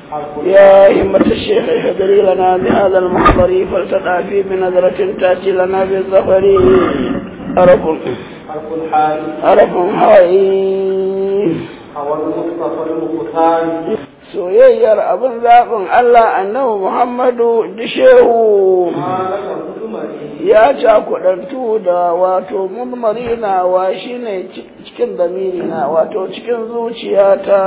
يا همة الشيخ اهدري لنا بهذا المحضر فلتدع فيه بنظرة تأتي لنا بالظفر أرف حرف الحال أرف هوي هو المصطفى المختار soyayyar abin zaɓin Allah annabi Muhammadu dishehu ما لك مدمري ya cakudantu da wato murmarina wa shine cikin damirina wato cikin zuciyata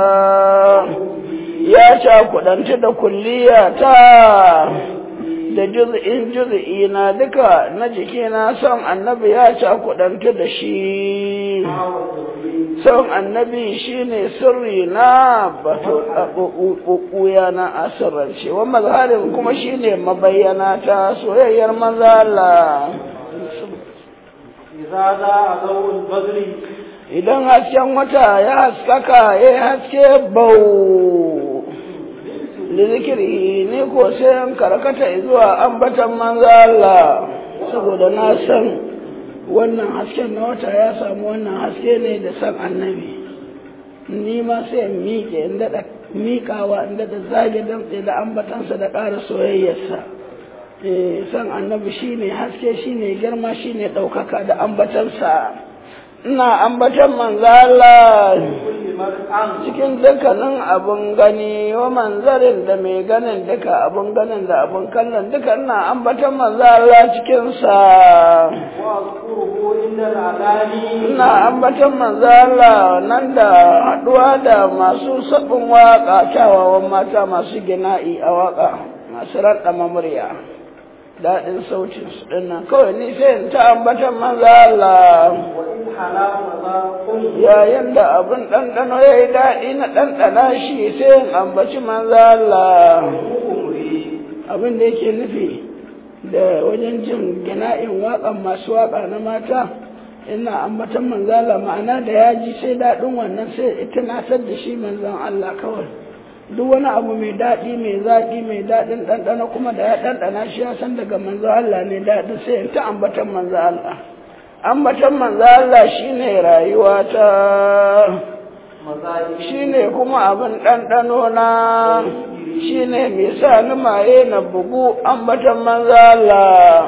ya cakudantu da kulliyata da juz'in juz'i na duka na jikina son annabi ya cakudantu da shi son annabi shine sirri na bato ɓuɓɓuya na asirance wa mazharin kuma shine mabayyana ta soyayyar maza Allah إذا ذا ضوء البدر idan hasken wata ya haskaka ya haske bau lizikiri ne ko sai in karkata zuwa ambatan manzo Allah saboda na san wannan hasken na wata ya samu wannan haske ne da san annabi ni ma sai in miƙe in daɗa miƙawa in daɗa zage damtse da ambatansa da ƙara soyayyarsa eh san annabi shine haske shine girma shine ɗaukaka da ambatansa ina ambatan manzo Allah كل مرء cikin dukkanin abun gani wa manzarin da mai ganin duka abun ganin da abun kallon duka ina ambatan manzo Allah cikin sa وأذكره عند الأذان ina ambatan manzo Allah nan da haduwa da masu sabon waka kyawawan mata masu gina'i a waka masu raɗa murya daɗin sautin su dinnan kawai ni sai in ta ambatan manzo Allah وإن حلا مذاق yayin da abin ɗanɗano ya yi daɗi na ɗanɗana shi sai in ambaci manzo Allah مغمري abin da yake nufi da wajen jin gina'in waƙan masu waƙa na mata ina ambatan manzo Allah ma'ana da ya ji sai daɗin wannan sai ita nasar da shi manzon Allah kawai duk wani abu mai daɗi mai zaƙi mai daɗin ɗanɗano kuma da ya ɗanɗana shi ya san daga manzo Allah ne daɗin sai in ta ambatan manzo Allah ambatan manzo Allah shine rayuwa ta مذاق shine kuma abin ɗanɗano na shine mai sa ni maye na bugu ambatan manzo Allah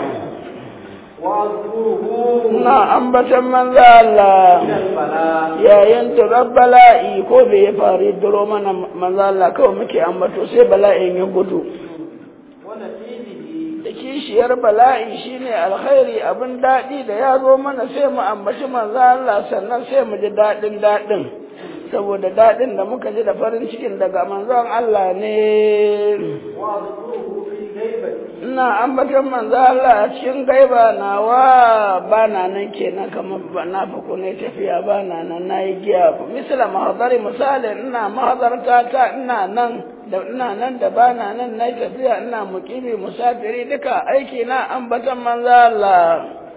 وأذكره na ambatan manzo Allah من البلاء yayin turar bala'i ko bai ya faru duro mana manzo Allah kawai muke ambato sai bala'in ya gudu ونتيجه da kishiyar bala'i shine alkhairi abin daɗi da ya zo mana sai mu ambaci manzo Allah sannan sai mu ji daɗin daɗin saboda daɗin da muka ji da farin cikin daga manzon Allah ne وأذكره في غيبتي ina ambatan manzo Allah a cikin gaiba nawa ba na nan kenan kamar ba na fa ko ne tafiya ba na nan nayi giya misala mahadari misali ina mahadarta ta ina nan da ina nan da ba na nan nayi tafiya ina muqimi musafiri duka aiki na ambatan manzo Allah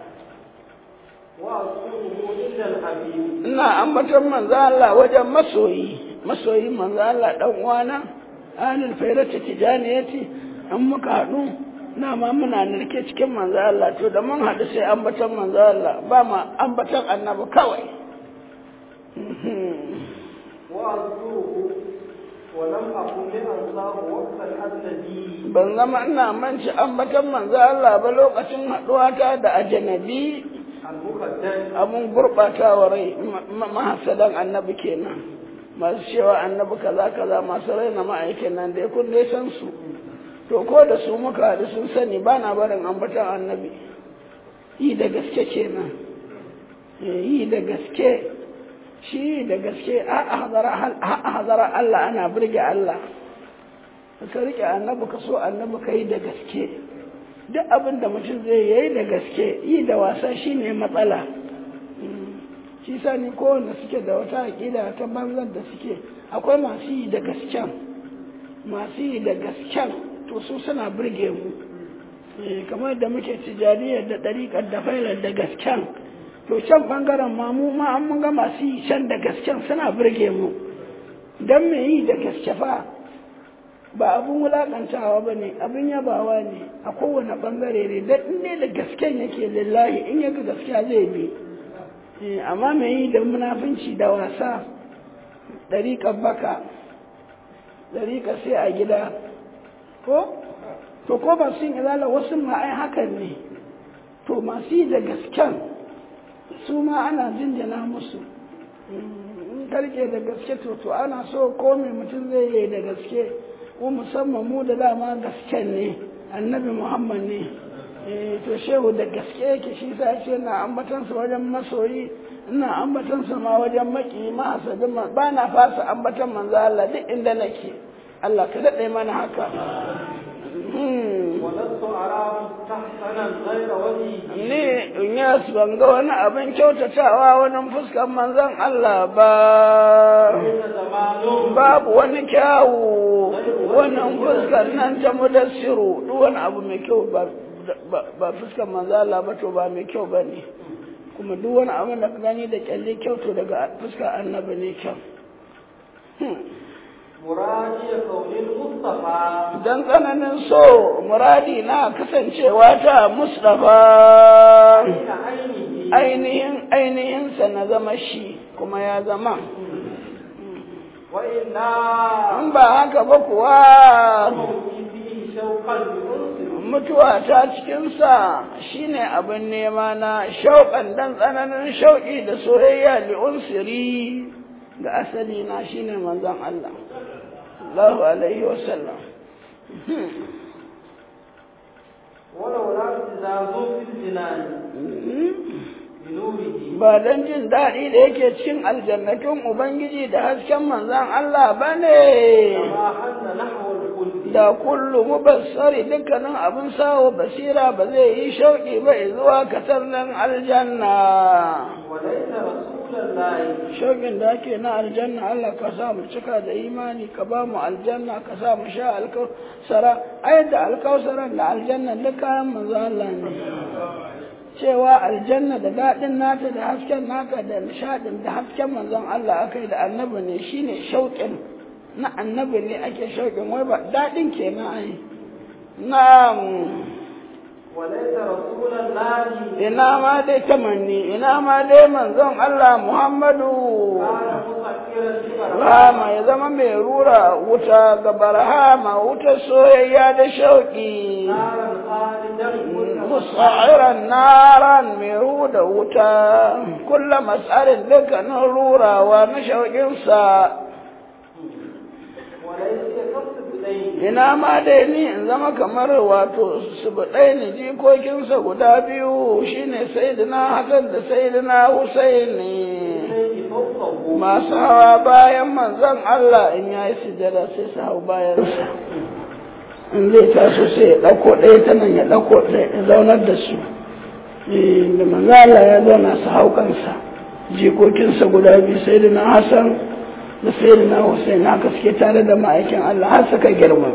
وأذكره عند الحبيب ina ambatan manzo Allah wajen masoyi masoyi manzo Allah dan uwana anil fayrati tijaniyati an muka haɗu na ma muna narke cikin manzo Allah to da mun haɗu sai ambatan manzo Allah ba ma ambatan annabi kawai وأذكره ولم أكن لأنصاه وقت الأجنبي ban zama ina manci ambatan manzo Allah ba lokacin haɗuwata da ajanabi المقدس abun gurɓatawa rai ma- mahasadan annabi kenan masu cewa annabi kaza kaza masu raina ma'aikin nan da ya kunne san su to ko da su muka haɗu sun sani ba na barin ambatan annabi yi da gaske kenan Eh, yi da gaske shi yi da gaske a hazara Allah ana birge Allah ka rike annabi ka so annabi ka yi da gaske duk abin da mutum zai yi da gaske yi da wasa shine matsala shi sa ni kowanne suke da wata aƙida ta banzan da suke akwai masu yi da gasken masu yi da gasken to su suna burge mu Eh, kamar da muke tijariyar da ɗariƙar da failar da gasken to can ɓangaren ma mu ma an mun ga masu yi can da gasken suna burge mu don me yi da gaske fa ba abun wulaƙantawa ba ne abin yabawa ne a kowane ɓangare ne da in dai da gasken yake lillahi in yaga gaskiya zai bi Eh, amma me yi da munafunci da wasa ɗariƙar baka dariƙa sai a gida ko to ko ba sun izala wasu ma ai hakan ne to masu yi da gasken su ma ana jinjina musu in karke da gaske to to ana so ko mai mutum zai yi da gaske ko musamman mu da dama gasken ne annabi muhammad ne to shehu da gaske yake shi sa ce na ambatansa wajen masoyi ina ambatansa ma wajen maki ma hasadin ba na fasa ambatan manzo Allah duk inda nake Allah ka daɗe mana haka ولست أرى مستحسنا غير وجهه ni in yas ban ga wani abin kyautatawa wani fuskan manzon Allah ba إن زمان babu wani kyawu wannan fuskar nan ta mudassiru duk wani abu mai kyau ba ba- ba fuskar manzo Allah ba to ba mai kyau ba ne kuma duk wani abu da ka gani da kyalle kyau to daga fuskar annabi ne kyau مرادي كون المصطفى dan tsananin so muradi na kasancewa ta Mustafa بين عينه ainihin ainihinsa na zama shi kuma ya zama وإلا in ba haka ba kuwa موتي فيه شوقا لأنصر mutuwa ta cikinsa shine abin nema na shauƙan dan tsananin shauƙi da soyayya li'unsiri ga asali na shine manzon Allah Allahu alaihi wasallam ولولا ابتزاز في الجنان بنوره ba don jin daɗi da yake cikin aljannatun Ubangiji da hasken manzon Allah ba ne كما حن نحو الخلد da kullu mubassari dukkanin abin sawo basira ba zai yi shauƙi ba zuwa katar nan aljanna وليس رسول الله shauƙin da ake na aljanna Allah ka sa mu cika da imani ka ba mu aljanna ka sa mu sha alkausara ai da alkausaran da aljanna duk kayan manzo Allah ne cewa aljanna da daɗin nata da hasken naka da nishaɗin da hasken manzon Allah aka yi da annabi ne shine shauƙin na annabi ne ake shauƙin wai ba daɗin kenan ai na'am وليس رسول الله ina ma dai tamanni ina ma dai manzon Allah Muhammadu كان مسكرا لبرهام Rama ya zama mai rura wuta ga barhama wuta soyayya da shauƙi نارا خالدا كل musa'iran naran mai ruda wuta kulla mas'alin dukkanin rurawa na shauƙinsa وليس يقصد إليه ina ma dai ni in zama kamar wato su buɗai ni jikokinsa guda biyu shine sayyidina Hassan da sayyidina Husaini إليه فوقه masu hawa bayan manzon Allah in ya yi sujada sai su hau bayansa in zai taso sai ya ɗauko ɗaya ta nan ya ɗauko ɗaya ya zaunar da su Eh, da manzon Allah ya zauna su hau kansa jikokinsa guda biyu sai da na Hassan da sai da na Hussein haka suke tare da ma'aikin Allah har suka girma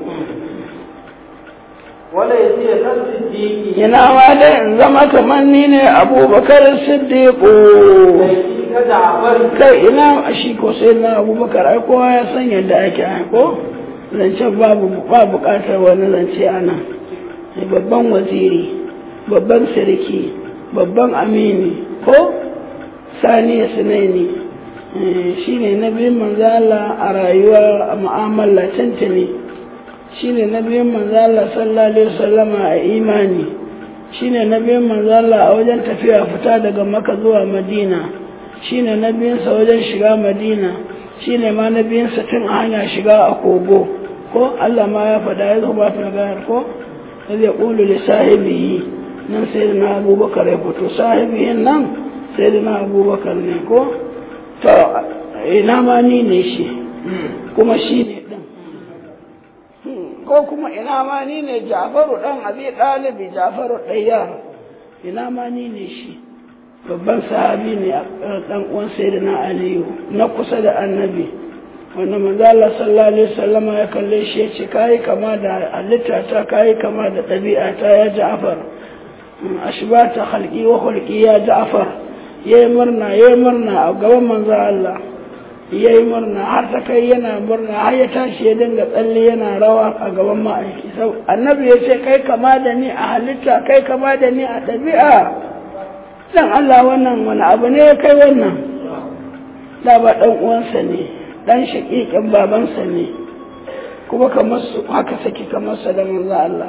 وليس يقصد الدين ina ma dai in zama kamar ni ne abubakar siddiqu ليس كجعفر kai ina shi ko sai na abubakar ai kowa ya san yadda ake ai ko zancen babu ba bukatar wani zance ana Ai, babban waziri babban sarki babban amini ko sani ya sunaini shi ne na biyun manzala a rayuwa a mu'amala tantane shi ne na biyun manzala sallallahu alaihi wasallama a imani shi ne na biyun manzala a wajen tafiya fita daga maka zuwa madina shi ne na biyunsa wajen shiga madina shi ne ma na biyunsa tun a hanya shiga a kogo ko Allah ma ya faɗa ya zuba filgayar ko da zai ƙulu da sahibihi nan sai da na abubakar ya fito sahibihin nan sai da na abubakar ne ko to ina ma ni ne shi kuma shi ne ɗin ko kuma ina ma ni ne jafaru ɗan abi ɗalibi jafaru ɗayyar ina ma ni ne shi babban sahabi ne a ɗan uwan sayyidina aliyu na kusa da annabi wanda manzo Allah sallallahu alaihi wasallam ya kalle shi ya ce kai kama da halitta ta kai kama da ɗabi'a ta ya Ja'far ashbata khalqi wa khulqi ya Ja'far yayi murna yayi murna a gaban manzo Allah yayi murna har ta kai yana murna har ya tashi ya dinga tsalle yana rawa a gaban ma'aiki sau annabi ya ce kai kama da ni a halitta kai kama da ni a ɗabi'a dan Allah wannan wani abu ne ya kai wannan da ba ɗan uwansa ne ɗan shaƙiƙin babansa ne kuma kamar su haka sake kamar sa da manzo Allah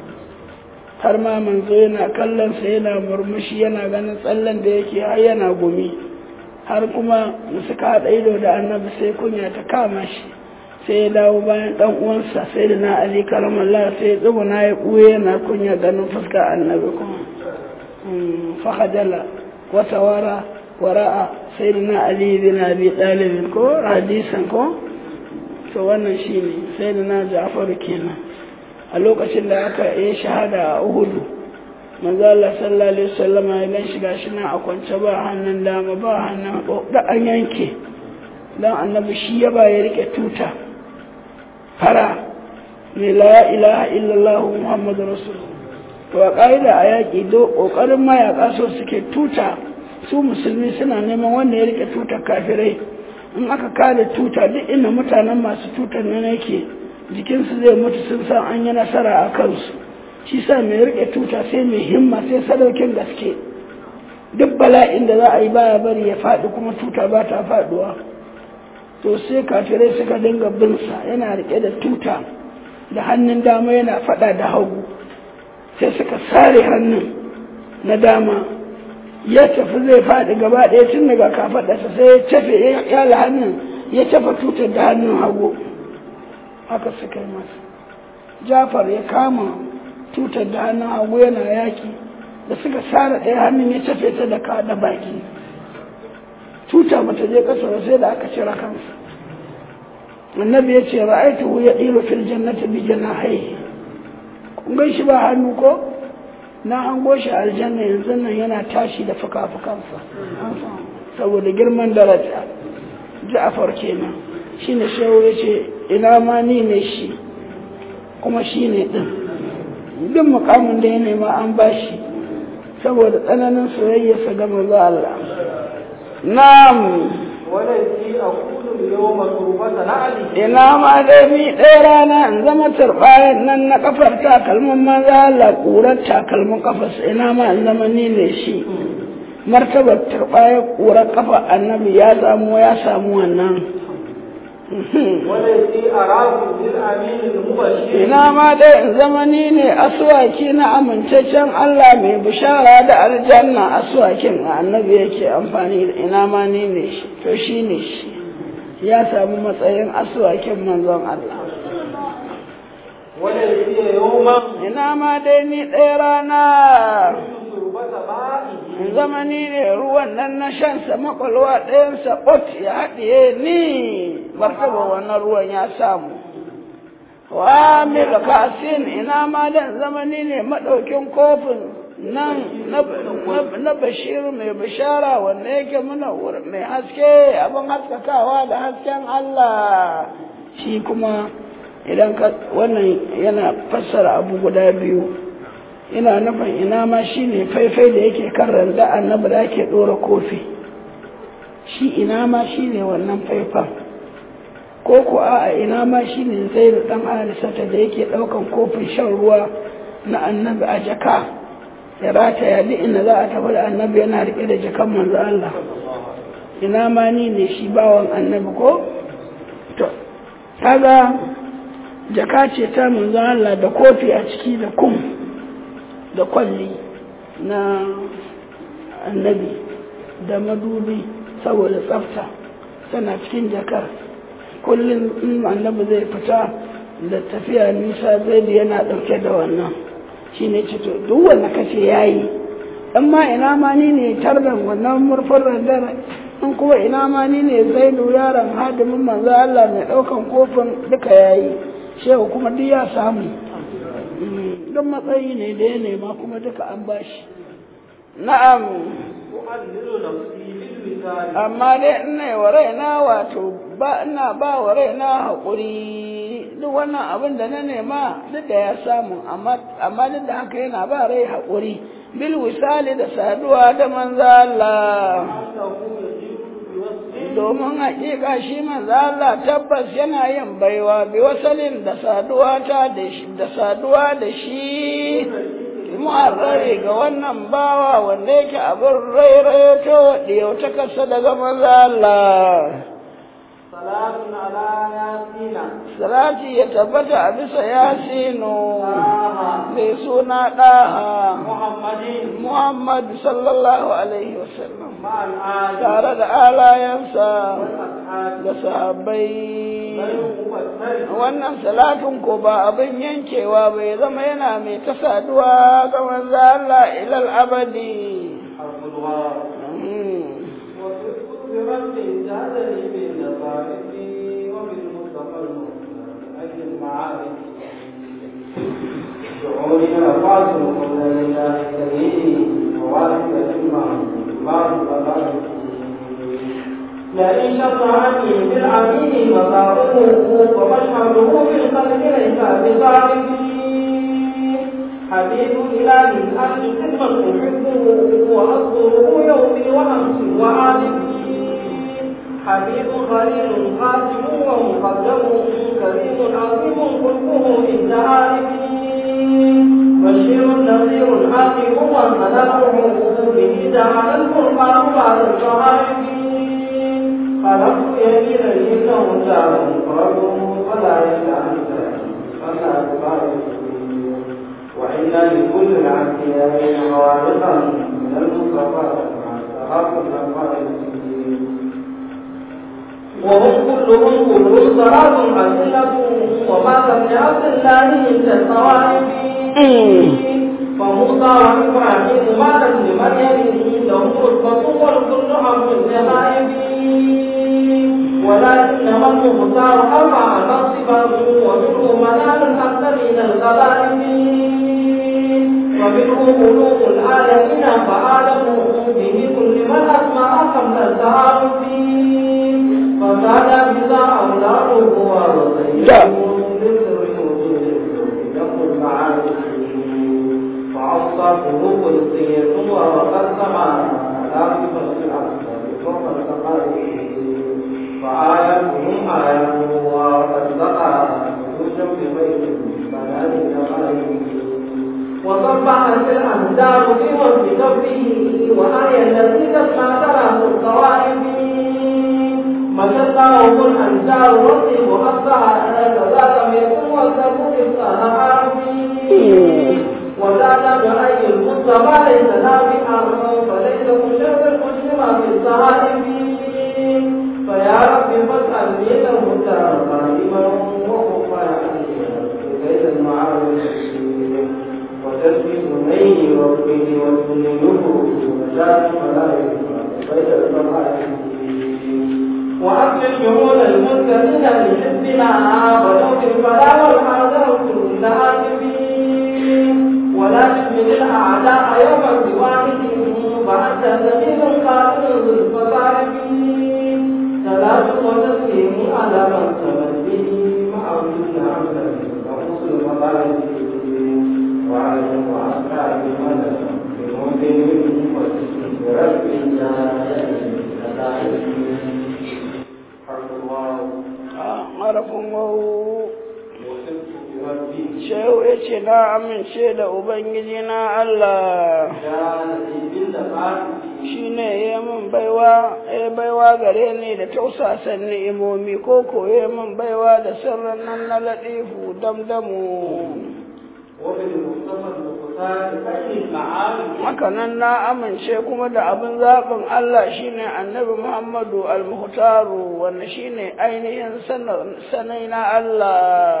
har ma manzo yana kallon sa yana murmushi yana ganin tsallan da yake har yana gumi har kuma da suka haɗa ido da annabi sai kunya ta kama shi sai ya dawo bayan ɗan uwansa sai da na ali karamallah sai ya tsuguna ya ɓuye yana kunya ganin fuskar annabi kuma fahadala wata wara wara'a sai da na ali bin abi ɗalibin ko hadisan ko to wannan shine sai da na ja'faru kenan a lokacin da aka yi shahada a uhudu manzo Allah sallallahu alaihi wasallam ya gan shiga shi nan a kwance ba hannun dama ba hannun da an yanke dan annabi shi ya ba ya rike tuta fara ne la ilaha illallah muhammadu rasulullah to a ƙa'ida a yaƙi do ƙoƙarin mayaƙa so suke tuta su musulmi suna neman wanda ya rike tutar kafirai in aka kare tuta duk inda mutanen masu tutar nan yake jikinsu zai mutu sun san an yi nasara a kansu shi sa mai rike tuta sai mai himma sai sadaukin gaske duk bala'in da za a yi baya bari ya faɗi kuma tuta ba ta faɗuwa to sai kafirai suka dinga binsa yana rike da tuta da hannun dama yana faɗa da hagu sai suka sare hannun na dama ya tafi zai faɗi gaba ɗaya tun daga kafaɗarsa sai ya cafe ya yala hannun ya cafa tutar da hannun hagu haka suka yi masa jafar ya kama tutar da hannun hagu yana yaki da suka sare ɗaya hannun ya cafe ta da kaɗa baki tuta bata je ƙasa ba sai da aka cire kansa annabi ya ce ra'aituhu ya ɗiro fil jannati bi janahihi kun gan shi ba hannu ko na hango shi aljanna yanzu nan yana tashi da fuka-fukansa saboda girman daraja ja'afar kenan shi ne shehu ya ce ina ma ni ne shi kuma shi ne ɗin duk mukamin da ya nema an ba shi saboda tsananin soyayyarsa ga manzo Allah na'am ولكي أقول اليوم تربة نعلي ina ma dai ni ɗaya rana in zama turɓayan nan na kafar takalmin maza Allah ƙurar takalmin kafarsa ina ma in zama ni ne shi martabar turɓayar ƙurar kafa annabi ya samu ya samu wannan ولكي أراكم بالأمين المبشر ina ma dai in zama ni ne aswaki na amintaccen Allah mai bishara da aljanna aswakin a annabi yake amfani da ina ma ni ne shi to shi ne shi ya samu matsayin aswakin manzon Allah ولكي يوما ina ma dai ni ɗaya rana تربة مائه in zama ni ne ruwan nan na shansa makwalwa ɗayansa ɓot ya haɗiye ni martaba wannan ruwan ya samu wa mil kasin ina ma dan zama ni ne maɗaukin kofin nan na- na- na bashir mai bishara wanda yake muna wur- mai haske abin haskakawa da hasken Allah shi kuma idan ka wannan yana fassara abu guda biyu ina nufin ina ma shi ne faifai da yake kan randa annabi da ake ɗora kofi shi ina ma shi ne wannan faifan ko ko a ina ma shi ne zai da ɗan alisata da yake ɗaukan kofin shan ruwa na annabi a jaka ya rataya duk inda za a tafi da annabi yana riƙe da jakan manzo Allah ina ma ni ne shi bawan annabi ko to kaga jaka ce ta manzo Allah da kofi a ciki da kum da kwalli na annabi da madubi saboda tsafta tana cikin jakar kullum in annabi zai fita da tafiya nisa zai da yana ɗauke da wannan shi ne ce to duk wanda kace ya yi in ma ina ma ni ne tardan wannan murfin randar in kuma ina ma ni ne zaidu yaron hadimin manzo Allah mai ɗaukan kofin duka ya yi shehu kuma duk ya samu don matsayi ne da ya nema kuma duka an bashi na'am أؤلل نفسي بالوسال amma dai ina yi wa raina wato ba ina ba wa raina haƙuri duk wannan abin da na nema duk da ya samu amma amma duk da haka yana ba rai haƙuri bil wisali da saduwa da manzo Allah أنه يجيب بوصف domin haƙiƙa shi manzo Allah tabbas yana yin baiwa bi wasalin da saduwa ta da shi da saduwa da shi mu'arrari ga wannan bawa wanda yake abin rairayo ta wadda ta kasa daga manzo Allah صلاة على ياسين salati ya tabbata a bisa yasinu طه mai suna ɗaha محمد Muhammad sallallahu alaihi wasallam مع الآل tare da alayensa والأصحاب da sahabbai غير مبتل wannan salatin ko ba abin yankewa bai zama yana mai ta saduwa ga manzo Allah ilal abadi حرف الغار Mm. وفي برد جعلني بالنصارف وبالمصطفى المختار أي المعارف شعوري رفعت كل لله سبيلي ووالد الإمام بعض الغرائب لئن شط عني بالعميل مصارفه ومشهده بالقلب ليس بصارف حبيب إله الأرض خدمة أحبه وأصدره يومي وأمسي وعادتي حبيب خليل خاتم ومقدم كريم عظيم خلقه عند عارفي بشير نذير عاقب ومنعه به جعل القرآن بعد الصحائف خلقت يمينا إنه جار مفرده فلا يستعنف فلا تبارك وإن لكل العشياء خوارقا من المصطفى مع تغافل الفارق وهم كلهم كل صلاة أسلة وما لم يعص الله من الصوائب فموسى وإبراهيم ما لم لمريم لهم رتبة والكل أمر النهائب ولكنما المختار أربع منصبا ومنه منال الأكثر من الغلائب ومنه قلوب العالمين فعالمه به كل من أسمع قبل التعارف فزاد بذا أولاده ورسيه لسر وجود يقول المعارف فعصى قلوب الصير وقد سمع لا بفصل الأكثر فوق الثقائف فآياتهم آياته وقد بقى نجوشا في بيت بنات الجمال وصبح في الأنذار في وجه ربه وآية التي تسمع تراه الطوائف مشقه الأنذار والطيب أصبح كذا لم يكن والسبب الصحابي وزاد بأي المصطفى ليس نافعا فليس مشرف المسلم في الصحائف فيا رب فاسأل له المختار قائما وخفا ليس المعارف وتسبح نيه ربه وتنيه وشاف ملائكه بين المعارف وأكل شمول المسلمين لحزبنا ولو في البلاء والحذر كل عاجبين ولا تحمل الأعداء يوم سوانهم فأنت سبيل قاتل ذو الفصارفين صلاة وتسليم على من سمت به مع وجود عمدا وحسن المطالب وعلى وأصحاب المدى بمؤمن وتسليم برب حرف الله harafin wawu وصلت بربي shehu ya ce na amince da ubangiji na Allah يا نبي بالنفاق shi ne ya min baiwa ya baiwa gare ni da tausasan ni'imomi ko ko ya min baiwa da sirrin nan na latifu damdamu وبالمصطفى المختار أي المعارف haka nan na amince kuma da abin zaɓin Allah shine annabi Muhammadu al-Muhtaru wanda shine ainihin sanai na Allah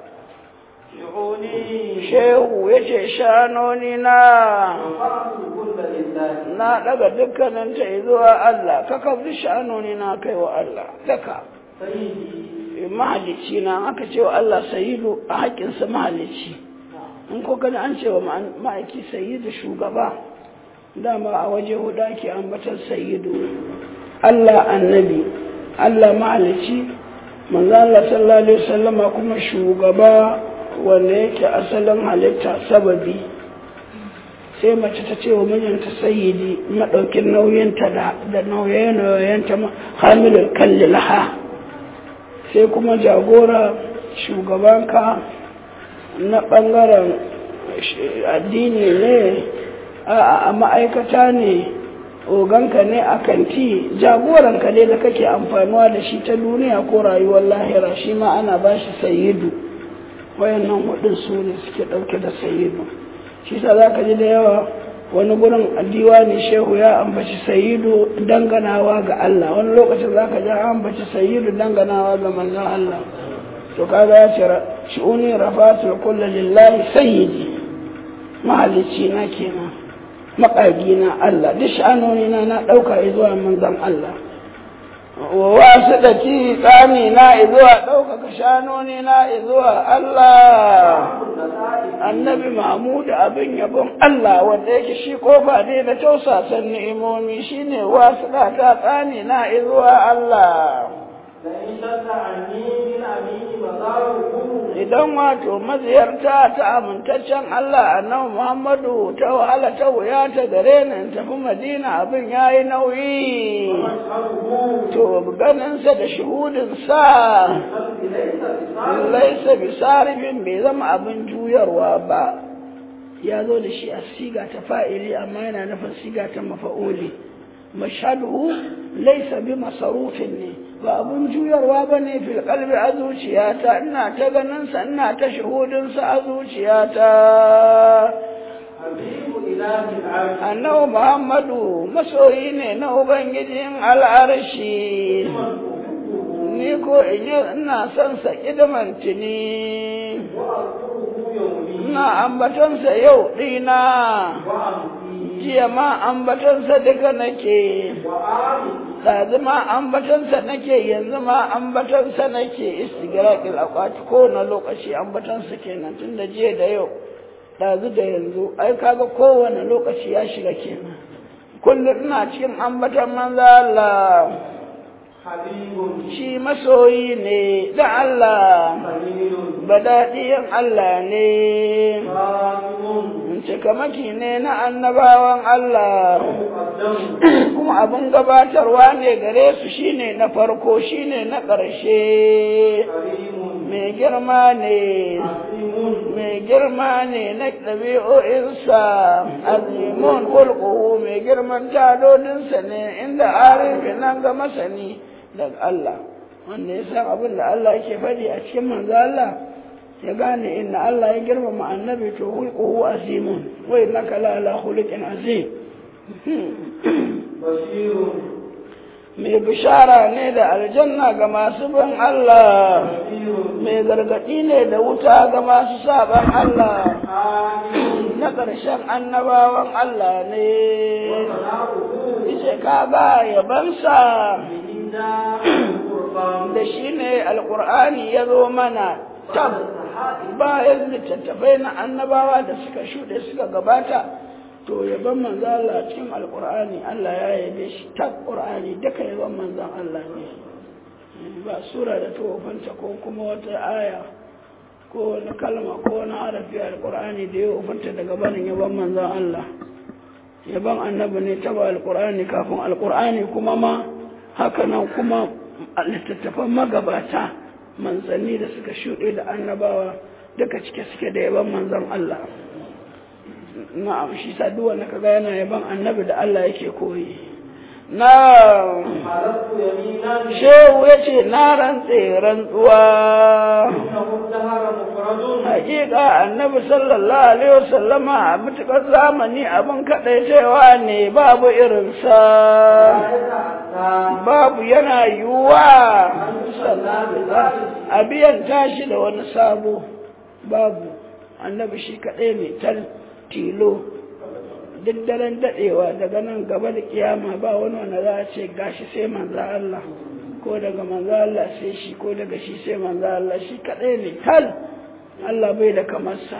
شعوني shehu ya ce shanoni na رفعت كل لله na daga dukkanin ta zuwa Allah ka kafin shanoni na kai wa Allah daka سيدي mahalicci na aka ce wa Allah sayidu a haƙƙinsa mahalicci in ko gani an ce wa ma'aiki sayidu shugaba dama a waje hudu ake ambatar sayidu Allah annabi Allah mahalicci manzo Allah sallallahu alaihi wasallama kuma shugaba wanda yake asalin halitta sababi sai mace ta ce wa mijinta sayyidi madaukin nauyinta da da nauye-nauyenta hamilul kalli laha sai kuma jagora shugabanka na ɓangaren addini ne a ma'aikata ne oganka ne a kanti jagoranka ne da kake amfanuwa da shi ta duniya ko rayuwar lahira shi ma ana ba shi sayidu wayannan hudun su ne suke ɗauke da sayidu shi sa za ka ji da yawa wani gurin diwani shehu ya ambaci sayidu danganawa ga Allah wani lokacin za ka ji an ambaci sayidu danganawa ga manzon Allah to kaga ya ce shi'uni rafatul kullu lillahi sayyidi mahalicci na kenan maƙagi na Allah duk sha'anoni na na ɗauka zuwa manzon Allah wasu da ci tsani na zuwa ɗaukaka shanoni na zuwa Allah annabi mahmud abin yabon Allah wanda yake shi kofa ne na tausasan ni'imomi shine wasu da ta tsani na zuwa Allah idan wato maziyarta ta amintaccen Allah annabi Muhammadu ta wahala ta wuya ta gare ni tafi Madina abin yayi nauyi to ganinsa da shuhudinsa laisa bisarifin bai zama abin juyarwa ba ya zo da shi a siga ta fa'ili amma yana nufin siga ta mafa'uli mashhadu laisa bi masarufin ne ba abun juyarwa ba ne fil kalbi a zuciyata ina ta ganinsa ina ta shuhudinsa a zuciyata annabi muhammadu masoyi ne na ubangijin al'arshi ni ko in yi ina son sa kidamantini ina ambatonsa yau ɗina jiya ma ambatonsa duka nake ɗazu ma ambatonsa nake yanzu ma ambatonsa nake istigraqil akwati ko na lokaci ambatonsa kenan tun da jiya da yau ɗazu da yanzu ai kaga kowane lokaci ya shiga kenan kullum ina cikin ambaton manzo Allah shi masoyi ne da Allah badaɗiyan Allah ne cikamaki ne na annabawan Allah kuma abin gabatarwa ne gare su shine na farko shine na ƙarshe mai girma ne mai girma ne na ɗabi'o'insa azimun kulkuhu mai girman tadodinsa ne inda arifi nan ga masani daga Allah wanda ya san abin da Allah yake faɗi a cikin manzo Allah ya gane inna Allah ya girmama annabi to hulquhu azimun wa innaka la ala khuluqin azim mai bishara ne da aljanna ga masu bin Allah mai gargaɗi ne da wuta ga masu saban Allah na ƙarshen annabawan Allah ne ce kaga yabansa da shi ne alƙur'ani ya zo mana tab bayan littattafai na annabawa da suka shuɗe suka gabata to yaban manzo Allah cikin alqur'ani Allah ya yabe shi ta qur'ani duka yaban manzon Allah ne ba sura da tofanta ko kuma wata aya ko wani kalma ko wani harafi alqur'ani da ya wofanta daga barin yaban manzon Allah yaban annabi ne ta ba alqur'ani kafin alqur'ani kuma ma haka nan kuma littattafan magabata manzanni da suka shuɗe da annabawa duka cike suke da yaban manzon Allah na'am shi sa duk wanda kaga yana yaban annabi da Allah yake koyi na shehu ya ce na rantse rantsuwa hakika annabi sallallahu alaihi wasallama a mutukar zamani abin kaɗaitawa ne babu irinsa babu yana yiwuwa a biyan tashi da wani sabo babu annabi shi kaɗai ne tal tilo duk daren daɗewa daga nan gaba da kiyama ba wani wanda za a ce gashi sai manzo Allah ko daga manzo Allah sai shi ko daga shi sai manzo Allah shi kaɗai ne tal Allah bai da kamarsa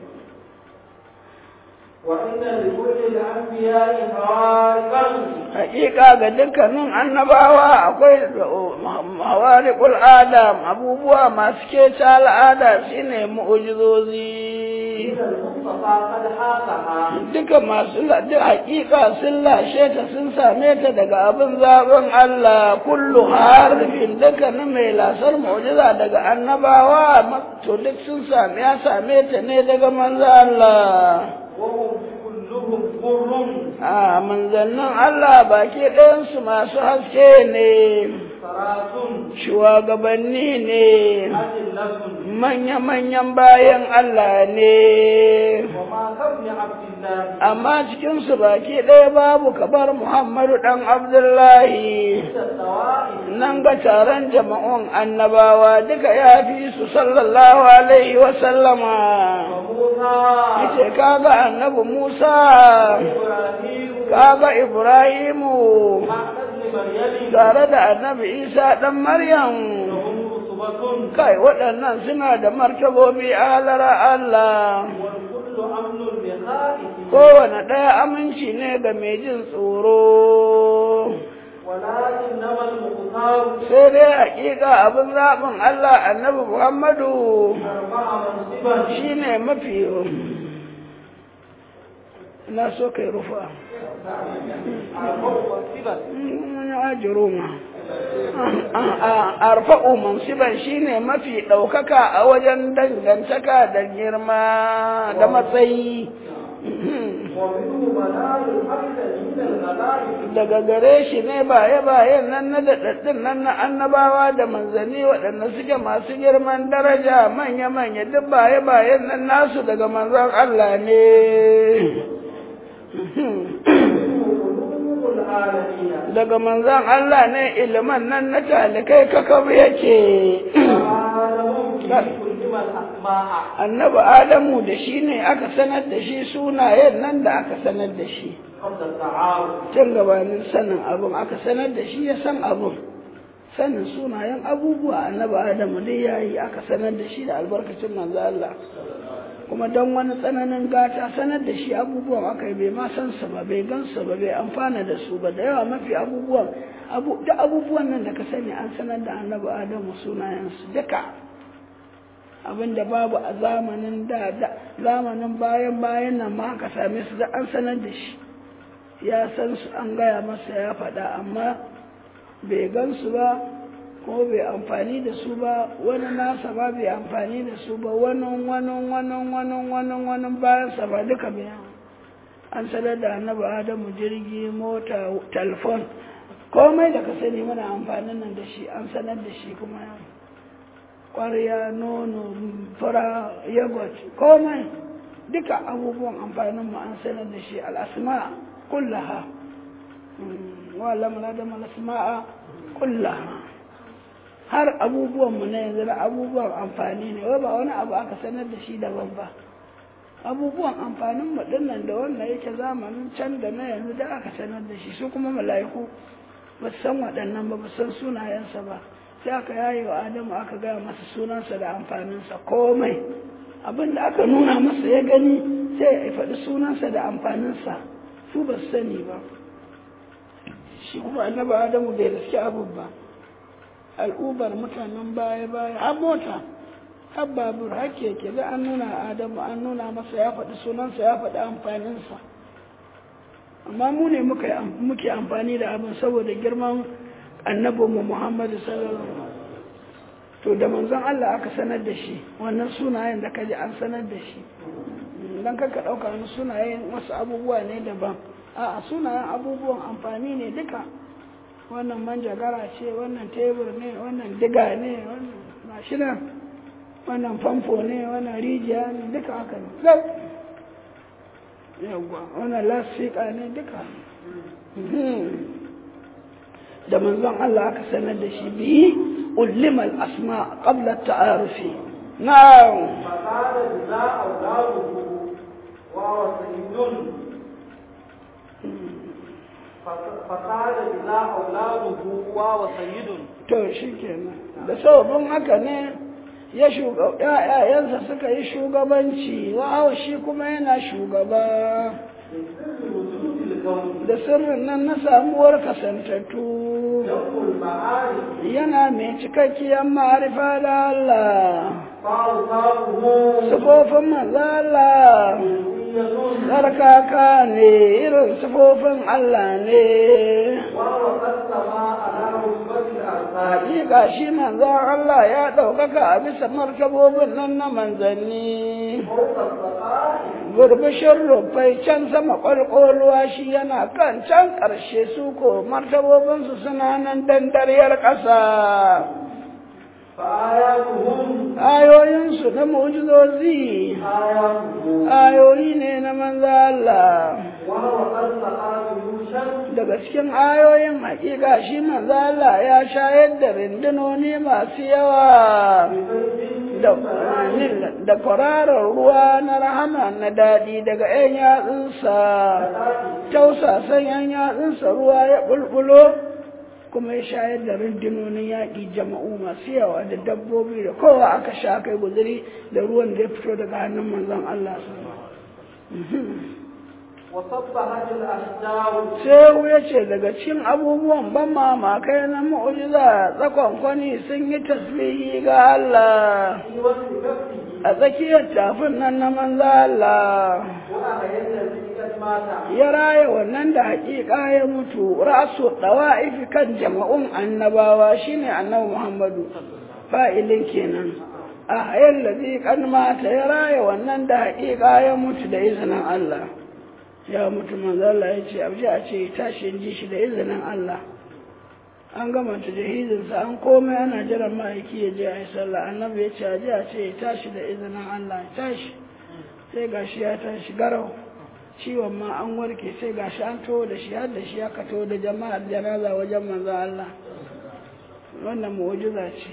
وإن لكل الأنبياء خوارقا hakika ga dukkanin annabawa akwai hawariqul adam abubuwa masu kece al'ada shine mu'jizozi إذا المصطفى قد حاقها duka masu la- duk hakika sun lashe ta sun same ta daga abin zaben Allah kullu harfin dukkanin mai lasar mu'jiza daga annabawa ma- to duk sun same ya same ta ne daga manzo Allah وهم بكل كلهم بر a manzannin Allah baki ɗayansu masu haske ne صراط shugabanni ne أجلة manya-manyan bayan Allah ne وما كفي عبد الله amma cikinsu baki ɗaya babu kabar Muhammadu ɗan Abdullahi عند الطوائف nan ga taron jama'un annabawa duka ya fi su sallallahu alaihi wa sallama وموسى yace kaga annabi Musa إبراهيم kaga Ibrahimu مع ابن مريم tare da annabi Isa ɗan Maryam لهم رتبة kai waɗannan suna da martabobi a halara Allah والكل أمن بخائف kowane ɗaya aminci ne ga mai jin tsoro ولكنما المختار sai dai hakika abin zaɓin Allah annabi Muhammadu أربع منصبا shine mafi na so kai rufa أربع منصبا ajiruma arfa'u mansiban shine mafi ɗaukaka a wajen dangantaka da girma da matsayi ومنه منال الحمد من الغلائب daga gare shi ne baye-bayen nan na daɗaɗɗun nan na annabawa da manzanni waɗanda suke masu girman daraja manya-manya duk baye-bayen nan nasu daga manzon Allah ne. قلوب العالمين Daga manzon Allah ne iliman nan na talikai kakab yake. وعالمهم في كل من أسماء Annabi Adamu da shi ne aka sanar da shi sunayen nan da aka sanar da shi. قبل التعارف Tun gabanin sanin abin aka sanar da shi ya san abin. sanin sunayen abubuwa annabi adamu dai yayi aka sanar da shi da albarkacin manzo Allah kuma don wani tsananin gata sanar da shi abubuwan aka yi bai ma san su ba bai gan su ba bai amfana da su ba da yawa mafi abubuwan abu da abubuwan nan da ka sani an sanar da annabi adamu sunayen su duka abinda babu a zamanin da da zamanin bayan bayan nan ma aka same su da an sanar da shi ya san su an gaya masa ya faɗa amma bai gansu ba ko bai amfani da su ba wani nasa ba bai amfani da su ba wani wani wani wani wani wani bayan sa ba duka bayan an sanar da annabi adamu jirgi mota telefon komai da ka sani muna amfanin nan da shi an sanar da shi kuma ƙwarya nono fura yogurt komai duka abubuwan amfanin mu an sanar da shi al'asma kullaha wa'alama da malasma'a kullaha har abubuwanmu na yanzu da abubuwan amfani ne wai ba wani abu aka sanar da shi daban ba abubuwan amfanin mu dinnan da wannan yake zamanin can da na yanzu da aka sanar da shi su kuma mala'iku ba su san waɗannan ba ba san sunayensa ba sai aka yaye wa adamu aka gaya masa sunansa da amfaninsa komai abin da aka nuna masa ya gani sai ya faɗi sunansa da amfaninsa su ba su sani ba shi kuma annabi adamu bai riski abin ba al'ubar mutanen baya baya har mota har babur har keke da an nuna adamu an nuna masa ya faɗi sunansa ya faɗi amfaninsa amma mu ne muke amfani da abin saboda girman annabinmu muhammadu sallallahu alaihi to da manzon Allah aka sanar da shi wannan sunayen da kaji an sanar da shi dan kanka ɗauka wani sunayen wasu abubuwa ne daban a sunayen abubuwan amfani ne duka wannan manjagara ce wannan tebur ne wannan diga ne wannan mashina wannan famfo ne wannan rijiya ne duka haka ne yawwa wannan lasfika ne duka da manzon Allah aka sanar da shi biyi ullimal asma qabla ta'arufi na'am فقال إذا أولاده وهو سيد فقال إذا أولاده وهو سيد to shikenan da sababin haka ne ya ‘ya'yansa suka yi shugabanci wa shi kuma yana shugaba da sirrin nan na samuwar kasantattu yana mai cikakkiyar ma'arifa da Allah sufofin maza Allah tsarkaka ne irin sufofin Allah ne Hakika shi manzon Allah ya ɗaukaka a bisa martabobin nan na manzanni. فوق السقائم Burbushin rufai can sama ƙwalƙoluwa shi yana kan can ƙarshe su ko martabobinsu suna nan dandaryar ƙasa. فآياتهم Ayoyinsu na mu'jizozi آياته ayoyi ne na manzo Allah. وهو قد سقى جيوشا daga cikin ayoyin hakika shi manzo Allah ya shayar da rindunoni masu yawa da da kwararar ruwa na rahama na daɗi daga 'yan yatsunsa tausasan 'yan yatsunsa ruwa ya bulbulo kuma ya shayar da rundunonin yaƙi jama'u masu yawa da dabbobi da kowa aka sha kai guzuri da ruwan da ya fito daga hannun manzon Allah وصبحت الأشجار Shehu ya ce daga cikin abubuwan ban mamakai na mu'ujiza tsakonkwani sun yi tasbihi ga Allah في وصف نفسه a tsakiyar tafin nan na manzo Allah وأحيا الذي قد مات ya raya wannan da haƙiƙa ya mutu rasu ɗawa'ifi kan jama'un annabawa shine annabi Muhammadu fa'ilin kenan a hayar lazi kan mata ya raya wannan da haƙiƙa ya mutu da izinin Allah ya mutu manzo Allah ya ce abu a ce tashi ji shi da izinin Allah an gama ta jahizinsa an komai ana jiran ma'aiki ya je a yi sallah annabi ya ce a je a ce ya tashi da izinin Allah ya tashi sai gashi ya tashi garau ciwon ma an warke sai gashi an to da shi har da shi aka to da jama'ar janaza wajen manzo Allah wannan mu'jiza ce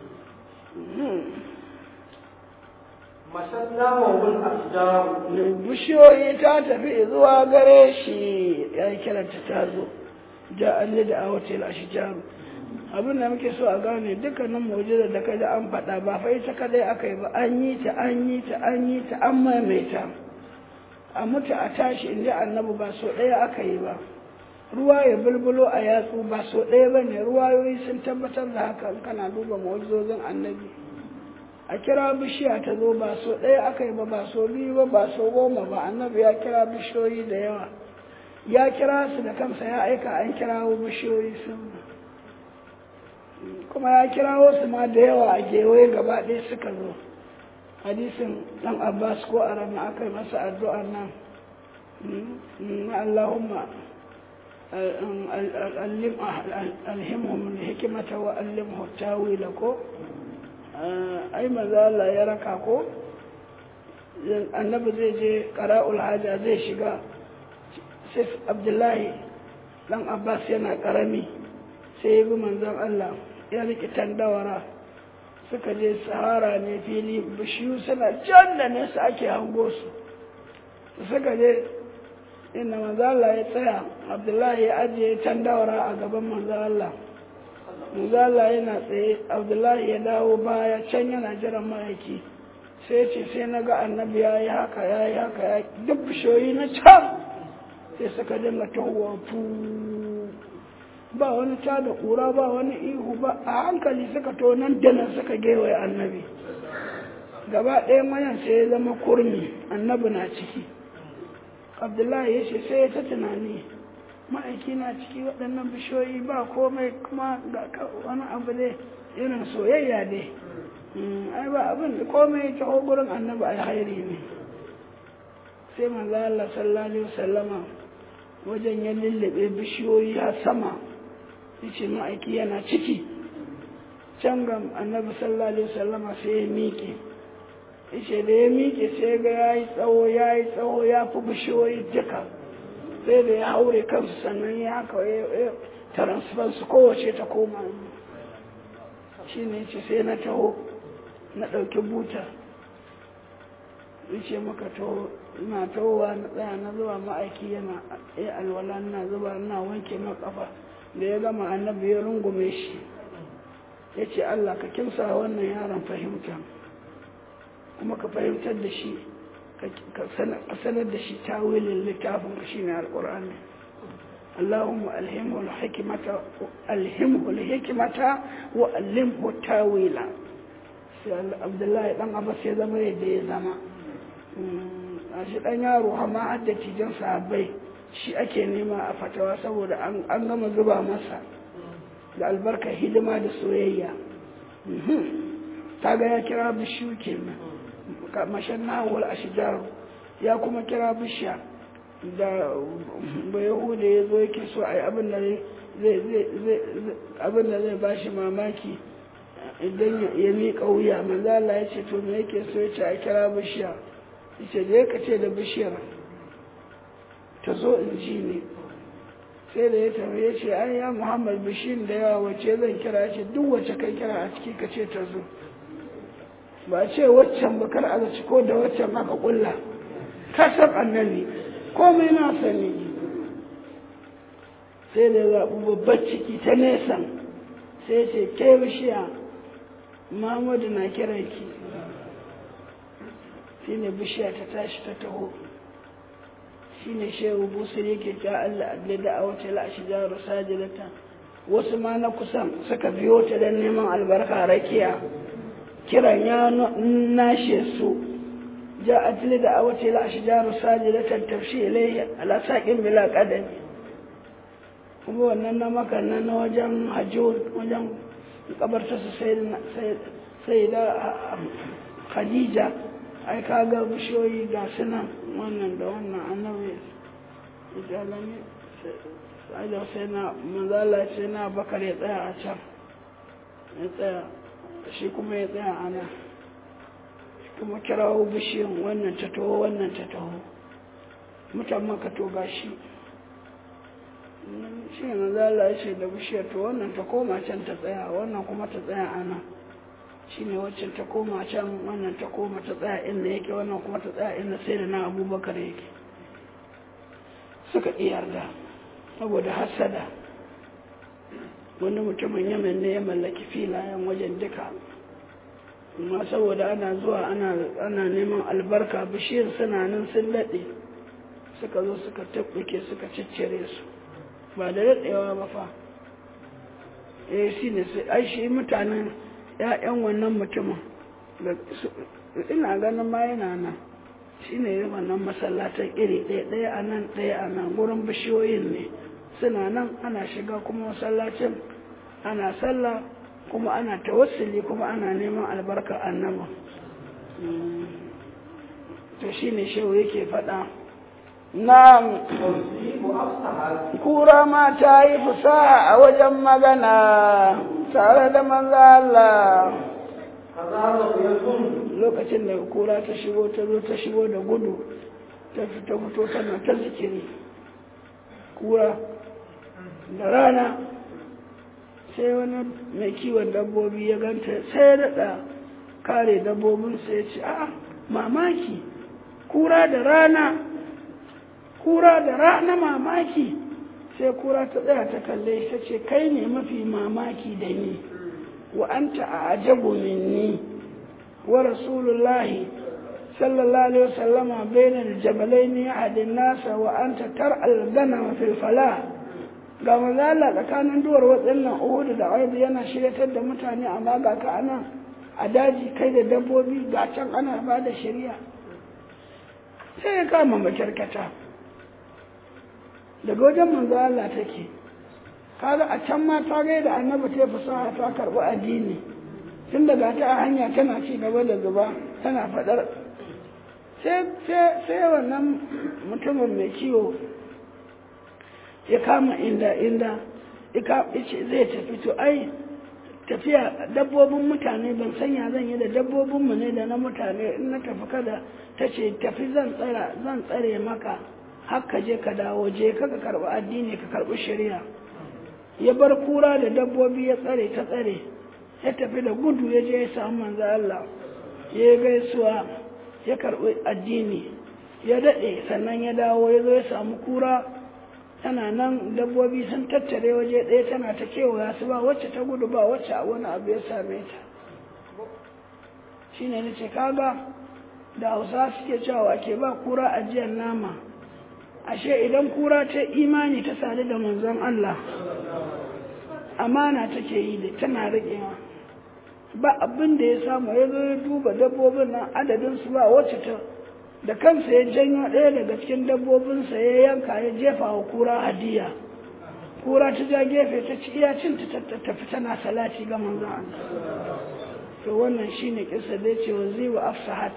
مشدناه الأشجار bishiyoyi ta tafi zuwa gare shi ya yi kiranta ta zo ja an da a hotel a shijaru abin da muke so a gane dukkanin mu'jizar da kai da an faɗa ba fa ita kadai aka yi ba an yi ta an yi ta an yi ta an maimaita a mutu a tashi inda annabi ba so ɗaya aka yi ba ruwa ya bulbulo a yatsu ba so ɗaya ba ne ruwayoyi sun tabbatar da haka in kana duba mu'jizozin annabi a kira bishiya ta zo ba so ɗaya aka yi ba ba so biyu ba ba so goma ba annabi ya kira bishiyoyi da yawa ya kira su da kansa ya aika an kirawo bishiyoyi sun kuma ya kirawo su ma da yawa a gewaye gaba ɗaya suka zo hadisin ɗan abbas ko a rana aka yi masa addu'ar nan allahumma alhimhum hikimata wa allimhu tawila ko ai maza Allah ya raka ko annabi zai je qara'ul haja zai shiga sai abdullahi dan abbas yana karami sai ya bi manzon Allah ya rike tandawara suka je sahara ne fili bishiyu suna can da nesa ake hango su suka je inda manzon Allah ya tsaya abdullahi ya ajiye tandawara a gaban manzon Allah manzon Allah yana tsaye abdullahi ya dawo baya can yana jiran ma'aiki sai ce sai na ga annabi ya yi haka ya yi haka ya duk bishiyoyi na can sai suka dinga tahowa fu ba wani ta da ƙura ba wani ihu ba a hankali suka to nan da nan suka gewaye annabi gaba ɗaya mayan sai ya zama kurmi annabi na ciki abdullahi ya ce sai ya ta tunani ma'aiki na ciki waɗannan bishiyoyi ba komai kuma ga wani abu ne irin soyayya dai ai ba abin da komai ta gurin annabi alhairi ne sai manzo Allah sallallahu alaihi wasallama wajen ya lullube bishiyoyi a sama yace ma'aiki yana ciki can ga annabi sallallahu alaihi wasallama sai ya miƙe yace da ya miƙe sai ga yayi tsawo yayi tsawo ya fi bishiyoyi duka sai da ya haure kansu sannan ya haka ya transfer su kowace ta koma shine yace sai na taho na ɗauki buta yace maka taho ina tahowa na tsaya na zuba ma'aiki yana ya alwala na zuba ina wanke ma kafa da ya gama annabi ya rungume shi ya ce Allah ka kimsa wannan yaron fahimta kuma ka fahimtar da shi ka sanar da shi tawilin littafin ka shine alqur'ani اللهم ألهمه الحكمة ألهمه الحكمة وألمه التاويل عبد الله بن عباس ya zama yadda ya zama a shi ɗan yaro amma hadda cikin sahabbai shi ake nema a fatawa saboda an gama zuba masa da albarka hidima da soyayya kaga ya kira bishiyu kenan mashan nawal ashijaru ya kuma kira bishiya da ba yahuda ya zo yake so a yi abin da zai ba shi mamaki idan ya miƙa wuya manzala ya ce to me yake so ya ce a kira bishiya ya ce da ka ce da bishiyar ta zo in ji ne sai da ya tafi ya ce ai ya muhammad bishin da yawa wace zan kira ce duk wacce kai kira a ciki ka ce ta zo ba ce waccan ba kar a zaci ko da waccan aka kulla kasar annabi komai na sani sai da zaɓi babbar ciki ta nesan sai ce ke bishiya muhammadu na kiranki shi ne bishiya ta tashi ta taho shi ne shehu busir yake ta Allah adli da a wace la'ashi jaru sajilata wasu ma na kusan suka biyo ta don neman albarka rakiya kiran ya nashe su ja adli da a wace la'ashi jaru sajilatan tafshi ilai ala saƙin bila ƙadami kuma wannan na makanna na wajen hajjun wajen kabarta su sai da khadija ai kaga bishiyoyi ga sunan wannan da wannan annabi ijalami sai da sai na manzala ce na bakar ya tsaya a can ya tsaya shi kuma ya tsaya a nan kuma kirawo bishiyan wannan ta taho wannan ta taho mutan maka to gashi shi ne manzala ya ce da bishiyar to wannan ta koma can ta tsaya wannan kuma ta tsaya a nan shi ne waccan ta koma can wannan ta koma ta tsaya inda yake wannan kuma ta tsaya inda sai da na abubakar yake suka yarda saboda hasada wani mutumin yamen ne ya mallaki filayen wajen duka amma saboda ana zuwa ana neman albarka bishiyar suna nan sun daɗe suka zo suka tabbuke suka ciccire su ba da daɗewa ba fa eh shi ne ai shi mutanen ‘ya'yan wannan mutumin ina ganin ma yana nan shi ne wannan masallatan iri ɗaya ɗaya a nan ɗaya a nan gurin bishiyoyin ne suna nan ana shiga kuma masallacin ana sallah kuma ana tawassuli kuma ana neman albarka annaba to shi ne shehu yake faɗa Na'am, kura ma ta yi fusaha a wajen magana tare da manzo Allah. Lokacin da kura ta shigo ta zo ta shigo da gudu ta fita fito tana ta zikiri. Kura da rana sai wani mai kiwon dabbobi ya ganta sai ya daɗa kare dabbobin sai ya ce, "A mamaki, kura da rana kura da rana mamaki sai kura ta tsaya ta kalle ta ce kai ne mafi mamaki da ni wa anta a ajabu minni wa rasulullahi sallallahu alaihi wasallama bainal jabalaini ahadin nasa wa anta tar'al gana fil fala ga mazala tsakanin duwar waɗannan uhudu da aibu yana shiryatar da mutane amma ga ka anan a daji kai da dabbobi ga can ana ba da shari'a sai ya kama makyarkata daga wajen manzo Allah take kaga a can ma ta gaida annabi ta fasaha ta karɓi addini tun daga ta a hanya tana ci gaba da zuba tana faɗar sai wannan mutumin mai kiwo ya kama inda inda ce zai tafi to ai tafiya dabbobin mutane ban sanya zan yi da dabbobinmu ne da na mutane in na tafi kada ta ce tafi zan tsara zan tsare maka haka je ka dawo je ka ka karɓi addini ka karɓi shari'a ya bar kura da dabbobi ya tsare ta tsare ya tafi da gudu ya je ya samu manzo Allah ya gaisuwa ya karɓi addini ya daɗe sannan ya dawo ya zo ya samu kura tana nan dabbobi sun tattare waje ɗaya tana ta kewaya su ba wacce ta gudu ba wacce a wani abu ya same ta shine na ce kaga da hausa suke cewa ke ba kura ajiyar nama ashe idan kura ta imani ta sadu da manzon Allah amana take yi da tana riƙewa ba abin da ya samu ya zo ya duba dabbobin nan adadin su ba wacce ta da kansa ya janyo ɗaya daga cikin dabbobinsa ya yanka ya jefa wa kura hadiya kura ta ja gefe ta ci iya cin ta tafi tana salati ga manzon Allah to wannan shine kisa da yace waziwa afsahat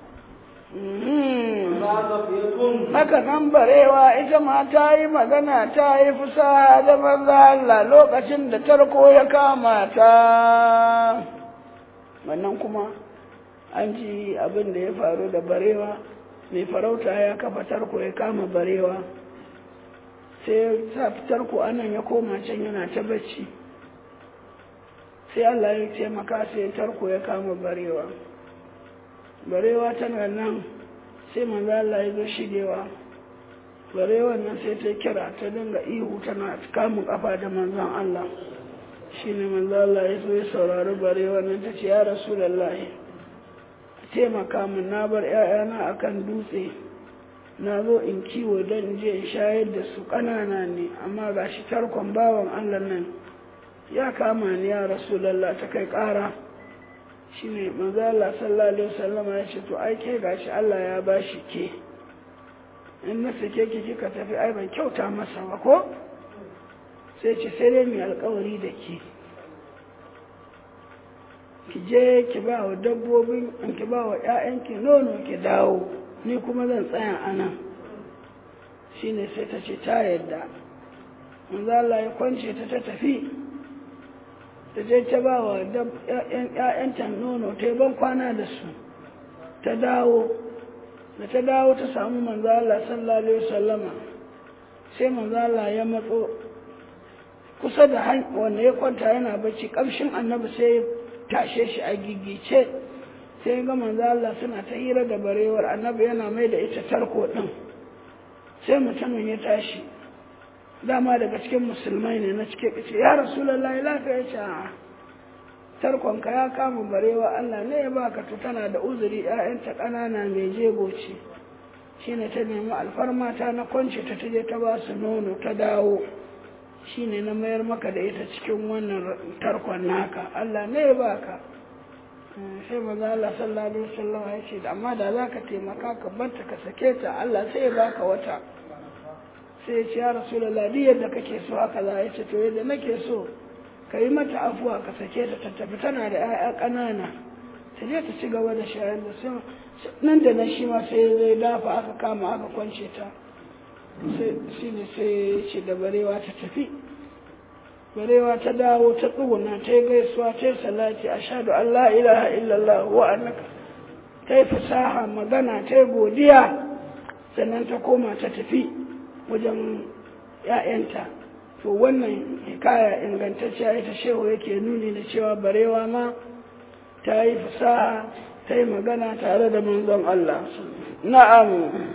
haka nan barewa ita ma ta yi magana ta yi fusa da manzo Allah lokacin da tarko ya kama ta wannan kuma an ji abin da ya faru da barewa mai farauta ya kafa tarko ya kama barewa sai sa tarko anan ya koma can yana ta bacci sai Allah ya taimaka sai tarko ya kama barewa barewa tana nan sai manzo Allah ya zo shigewa barewan nan sai ta kira ta dinga ihu tana kamun kafa da manzon Allah shine manzo Allah ya zo ya saurari barewa nan ta ce ya rasulullahi taimaka min na bar ƴaƴana akan dutse na zo in kiwo don je in shayar da su ƙanana ne amma gashi tarkon bawan Allah nan ya kama ni ya rasulallah ta kai ƙara shi ne manzala sallallahu alaihi wasallam ya ce to ai ke gashi Allah ya ba shi ke in na sake ki kika tafi ai ban kyauta masa ba ko sai ce sai dai mai alkawari da ke ki je ki ba wa dabbobin ki ba wa ƴaƴanki nono ki dawo ni kuma zan tsaya a nan shine sai ta ce ta yadda manzala ya kwance ta ta tafi ta je ta ba wa ‘ya'yanta nono ta yi ban kwana da su ta dawo da ta dawo ta samu manzala sallallahu alaihi wasallama sai manzala ya matso kusa da wanda ya kwanta yana bacci kamshin annabi sai ya tashe shi a gigice sai ga manzala suna ta hira da barewar annabi yana mai da ita tarko ɗin sai mutumin ya tashi dama daga cikin musulmai ne na cike ce ya rasulallah lafiya ya ce a tarkonka ya kama barewa Allah ne ya baka to tana da uzuri ƴaƴanta ƙanana mai jego ce shine ta nemi alfarma ta na kwance ta taje ta ba su nono ta dawo shine na mayar maka da ita cikin wannan tarkon naka Allah ne ya baka sai maza Allah sallallahu alaihi wasallam ya ce amma da zaka taimaka ka barta ka sake ta Allah sai ya baka wata sai ya ce ya rasulallah duk yadda kake so haka za ya ce to yadda nake so ka yi mata afuwa ka sake ta tattafi tana da 'ya'ya ƙanana ta je ta ci gaba da shayar da su nan da nan shi ma sai zai dafa aka kama aka kwance ta shi ne sai ya ce da barewa ta tafi barewa ta dawo ta tsuguna ta yi gaisuwa ta yi salati a shaɗu Allah ilaha illallah wa annaka ta yi fasaha magana ta yi godiya sannan ta koma ta tafi wajen ‘ya'yanta to wannan hikaya ingantacciya ita shehu yake nuni da cewa barewa ma ta yi fasaha ta yi magana tare da manzon Allah na'am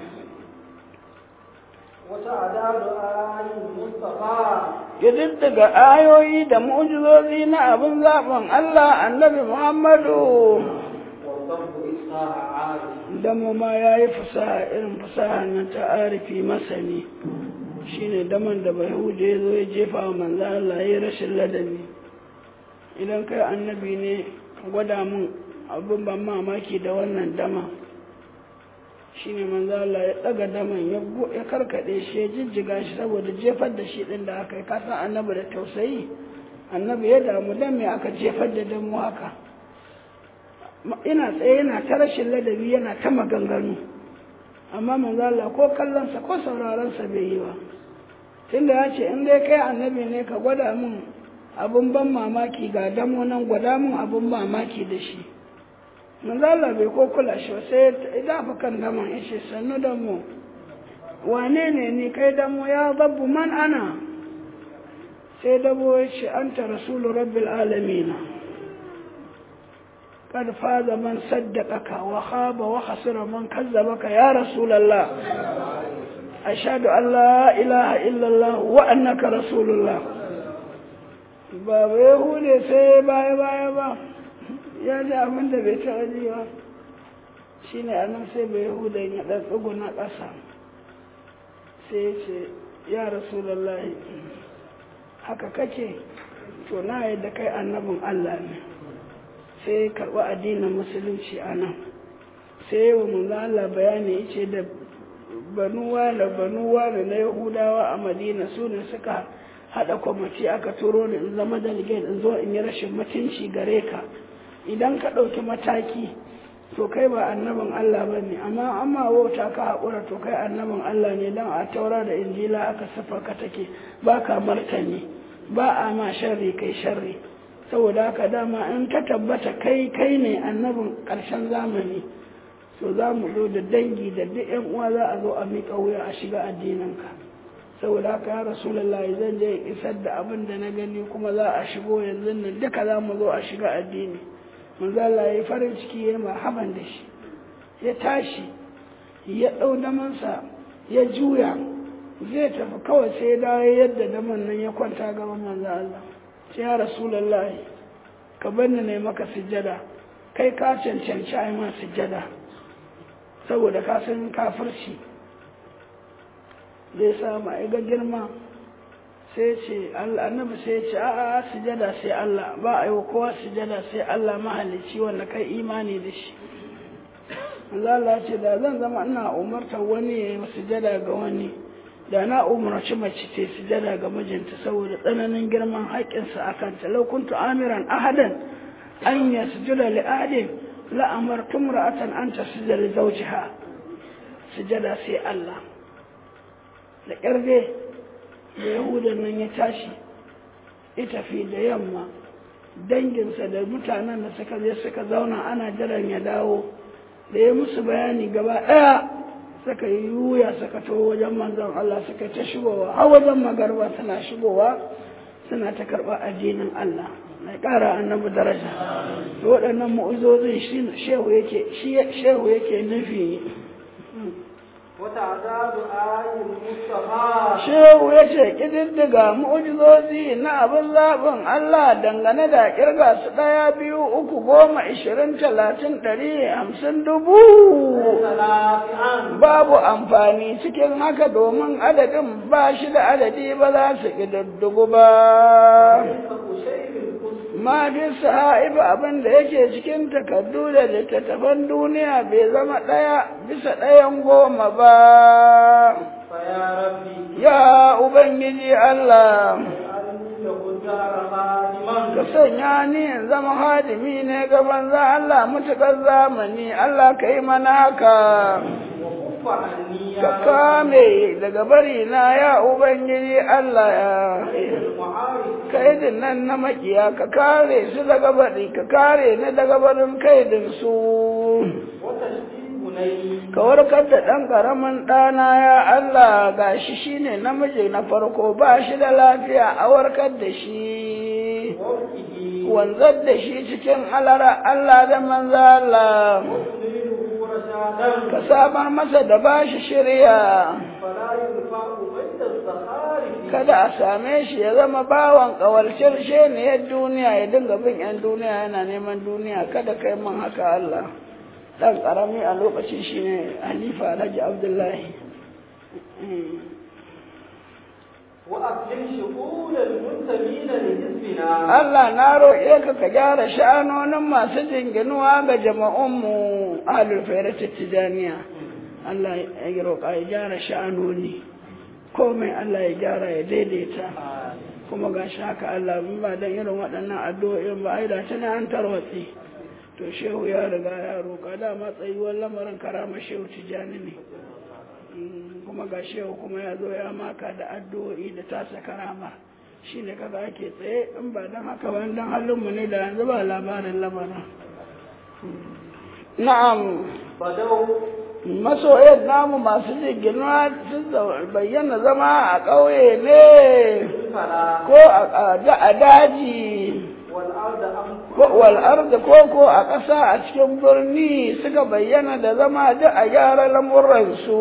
wata adadu ayin mustafa daga ayoyi da mu'jizozi na abin zaɓin Allah annabi Muhammadu damo ma ya yi fasaha irin fasaha na ta'arifi masani shine daman da bai huje ya zo ya jefa wa manzo Allah ya rashin ladabi idan kai annabi ne gwada mun abin ban mamaki da wannan dama shine manzo Allah ya daga daman ya ya karkade shi ya jijjiga shi saboda jefar da shi din da aka yi kasan annabi da tausayi annabi ya damu dan me aka jefar da damu haka ina tsaye yana ta rashin ladabi yana ta maganganu amma manzo Allah ko kallonsa ko sauraronsa bai yi ba tunda ya ce in dai kai annabi ne ka gwada min abun ban mamaki ga damo nan gwada min abun mamaki da shi manzo Allah bai ko kula shi ba sai ya dafa kan damon ya ce sannu damo wane ne ni kai damo ya zabbu man ana sai dabo ya ce anta rasulu rabbil alamin قد فاز من صدقك وخاب وخسر من كذبك يا رسول الله أشهد أن لا إله إلا الله وأنك رسول الله ba bai hude sai baya baya ba ya ji abin da bai taɓa ji ba shi ne anan sai bai hude ya ɗan tsuguna ƙasa sai ya ce ya rasulallahi haka kake to na yadda kai annabin Allah ne sai karɓi addinin musulunci a nan sai wa manzo Allah bayani yace da banuwa da banuwa da na Yahudawa a Madina su ne suka haɗa kwamiti aka turo ni in zama delegate in zo in yi rashin mutunci gare ka idan ka ɗauki mataki to kai ba annabin Allah ba ne amma amma wauta ka haƙura to kai annabin Allah ne don a taura da injila aka siffa ka take ba ka martani ba a ma sharri kai sharri saboda haka dama in ka tabbata kai kai ne annabin ƙarshen zamani to za mu zo da dangi da duk yan uwa za a zo a miƙa wuya a shiga addininka saboda haka ya rasulullahi zan je isar da abin da na gani kuma za a shigo yanzu nan duka za mu zo a shiga addini manzo Allah ya farin ciki ya marhaban da shi ya tashi ya ɗau damansa ya juya zai tafi kawai sai ya dawo yadda daman nan ya kwanta gaban manzo Allah sai ya rasulullahi ka bar ni ne maka sujjada kai ka cancanci ai ma sujjada saboda ka san kafirci zai samu ai ga girma sai ce Allah annabi sai ce a'a sujada sai Allah ba a yi wa kowa sujada sai Allah mahalicci wanda kai imani da shi Allah ce da zan zama ina umartar wani ya yi sujada ga wani da na umarci mace ta sujada ga mijinta saboda tsananin girman haƙƙinsa a kanta lau kuntu amiran ahadan an ya sujuda li ahadin la amartu imra'atan an tasjuda li zawjiha sujada sai Allah da ƙarfe da yahudan nan ya tashi ya tafi da yamma danginsa da mutanen da suka je suka zauna ana jiran ya dawo da ya musu bayani gaba ɗaya suka yi yuya suka to wajen manzon Allah suka ta shigowa har wajen magarba suna shigowa suna ta karɓa addinin Allah na ƙara annabi daraja to waɗannan mu'uzozin shehu yake shehu yake nufi Shehu ya ce ƙididdiga mu'ujizozi na abin zaɓin Allah dangane da ƙirga su ɗaya biyu uku goma ishirin talatin ɗari hamsin dubu. Babu amfani cikin haka domin adadin ba shi da adadi ba za su ƙididdigu ba. ma fi saha'ibu abin da yake cikin takardu da littattafan duniya bai zama ɗaya bisa ɗayan goma ba ya ubangiji Allah ka sanya ni in zama hadimi ne gaban za Allah mutuƙar zamani Allah ka yi mana haka ka kame daga bari na ya ubangiji Allah ya kaidin nan na makiya ka kare su daga bari ka kare ni daga barin kaidin su ka warkar da ɗan ƙaramin ɗana ya Allah ga shi shi ne namiji na farko ba shi da lafiya a warkar da shi wanzar da shi cikin alara Allah da manza Allah ka samar masa da ba shi shirya kada a same shi ya zama bawan ƙawalcin sheniyar duniya ya dinga bin 'yan duniya yana neman duniya kada kai man haka Allah ɗan ƙarami a lokacin shi ne halifa alhaji abdullahi Allah na roƙe ka ka gyara sha'anonin masu jinginuwa ga jama'unmu ahlul fairata tijaniya Allah ya roƙa ya gyara sha'anoni komai Allah ya gyara ya daidaita kuma ga shi haka Allah ba don irin waɗannan addu'o'in ba ai da tana an tarwatsi to shehu ya riga ya roƙa dama tsayuwar lamarin karama shehu tijjani ne kuma ga shehu kuma ya zo ya maka da addu'o'i da tasa karama shi ne kaga ake tsaye in ba don haka ba don halinmu ne da yanzu ba labarin lamarin na'am masoyan namu masu jirginwa sun bayyana zama a ƙauye ne ko a daji wal'arda koko a ƙasa a cikin birni suka bayyana da zama duk a gyara lamuransu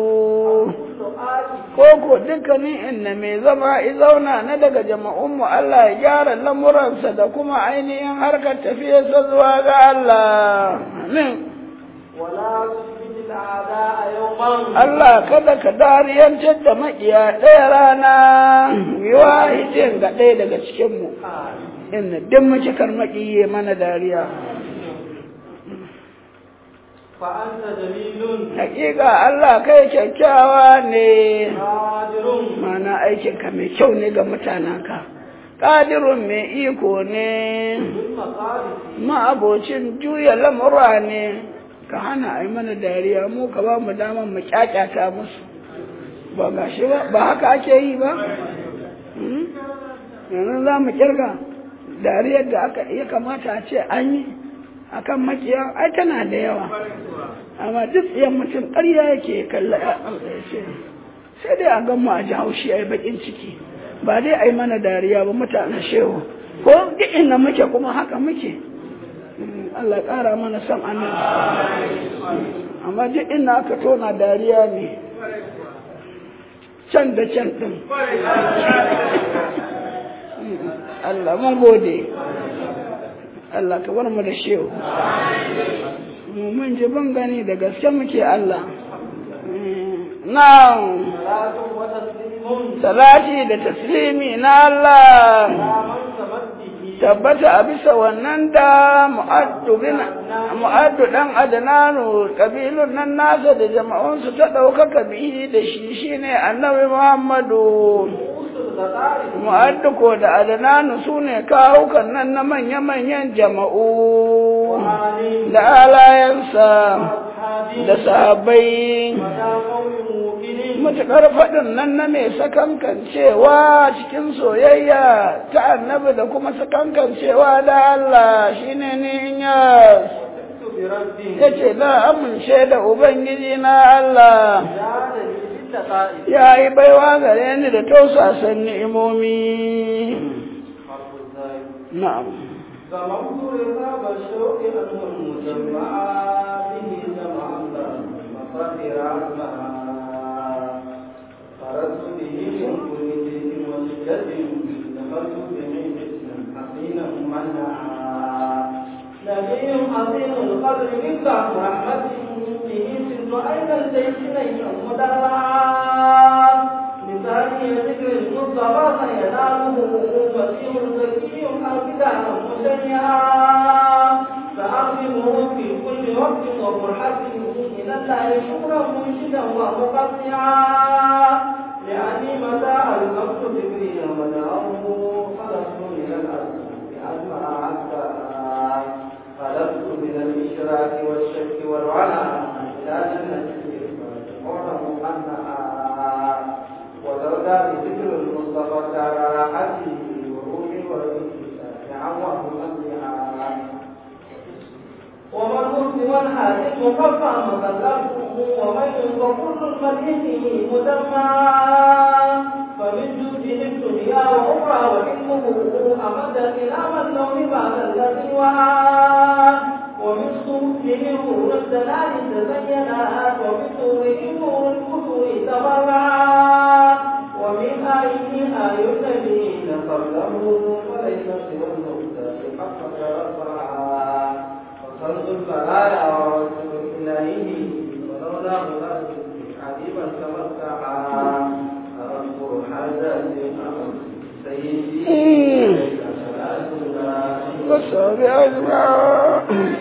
koko dukkanin inda mai zama zauna na daga jama'unmu Allah ya gyara lamuransa da kuma ainihin harkar tafiyarsa zuwa ga Allah amin Allah kada ka dariyantar da maƙiya ɗaya rana yiwa hijin ga ɗaya daga cikinmu inna duk muke karmaki mana dariya hakika Allah kai kyakkyawa ne قادر mana aikinka mai kyau ne ga mutanenka ƙadirun mai iko ne بالمصارف ma'abocin juya lamura ne ka hana a yi mana dariya mu ka ba mu damar mu kyakyata musu ba ga shi ba ba haka ake yi ba Hmm? yanzu za mu kirga dariyar da aka ya kamata a ce an yi a kan makiya ai tana da yawa amma duk tsayen mutum ƙarya yake kalla ya ce sai dai a gan mu a ji haushi a yi baƙin ciki ba dai a yi mana dariya ba mutanen shehu ko duk inda muke kuma haka muke Mm, Allah ƙara mana son annabi amma duk inda aka tona dariya ne can da can ɗin Mm, Allah mun gode Allah ka bar mu da shehu mu mun ji ban gani da gaske muke Allah Mm, na'am صلاة وتسليم salati da taslimi na Allah على من ثبت به tabbata a bisa wannan da mu'addu bin mu'addu dan adnanu kabilun nan nasa da jama'unsu ta ɗaukaka bihi da shi shine annabi Muhammadu رؤوس الغدار mu'addu ko da adnanu sune kawukan nan na manya-manyan jama'u وعلي da alayansa وأصحابه da sahabbai ولا قول موقن matuƙar faɗin nan na mai sakankancewa cikin soyayya ta annabi da kuma sakankancewa da Allah shine ni ya وثقت بربي ya ce na amince da Ubangiji na Allah زاد لي باللقاء ya yi baiwa gare ni da tausasan ni'imomi حرف الزايد na'am ضممت رقاب الشوق أنه المجمع به جمع المصادر عزمها خرجت به من كل جيد وشدة دخلت به حسنا حسينا منعا نبي عظيم القدر مفتاح رحمة به سر أين الجيش نيا مدرعا مثالي ذكر المصطفى سيناله مسيح زكي حافظا مشيعا فأعظمه في كل وقت ومرحبه إلى الله شكرا منشدا ومقطعا لأني متى ألقمت ذكري ودعه خلصت من الأرض بأسمع عسى خلصت من الإشراك والشك والوعى إلى جنة الإرفان معلم أنها وزردا بذكر المصطفى دار راحتي وروحي والإنسان عواه أمرها ومن مسلم حاسب مكفى مكلفه ومن وكل المدينه مدمعا فمن جوده الدنيا واخرى وحلمه امد الى من لون بعد الذي وعى ومن صوته نور الدلال تزينات ومن نوره نور الكفر تبرعا ومن آيه آي الذين قبله وليس سوى المختار حقق رفعا وخلق البلايا ورسول إليه ولولا ملازم حبيبا تمتعا أذكر حاجات سيدي صلاة الله wasabi ajma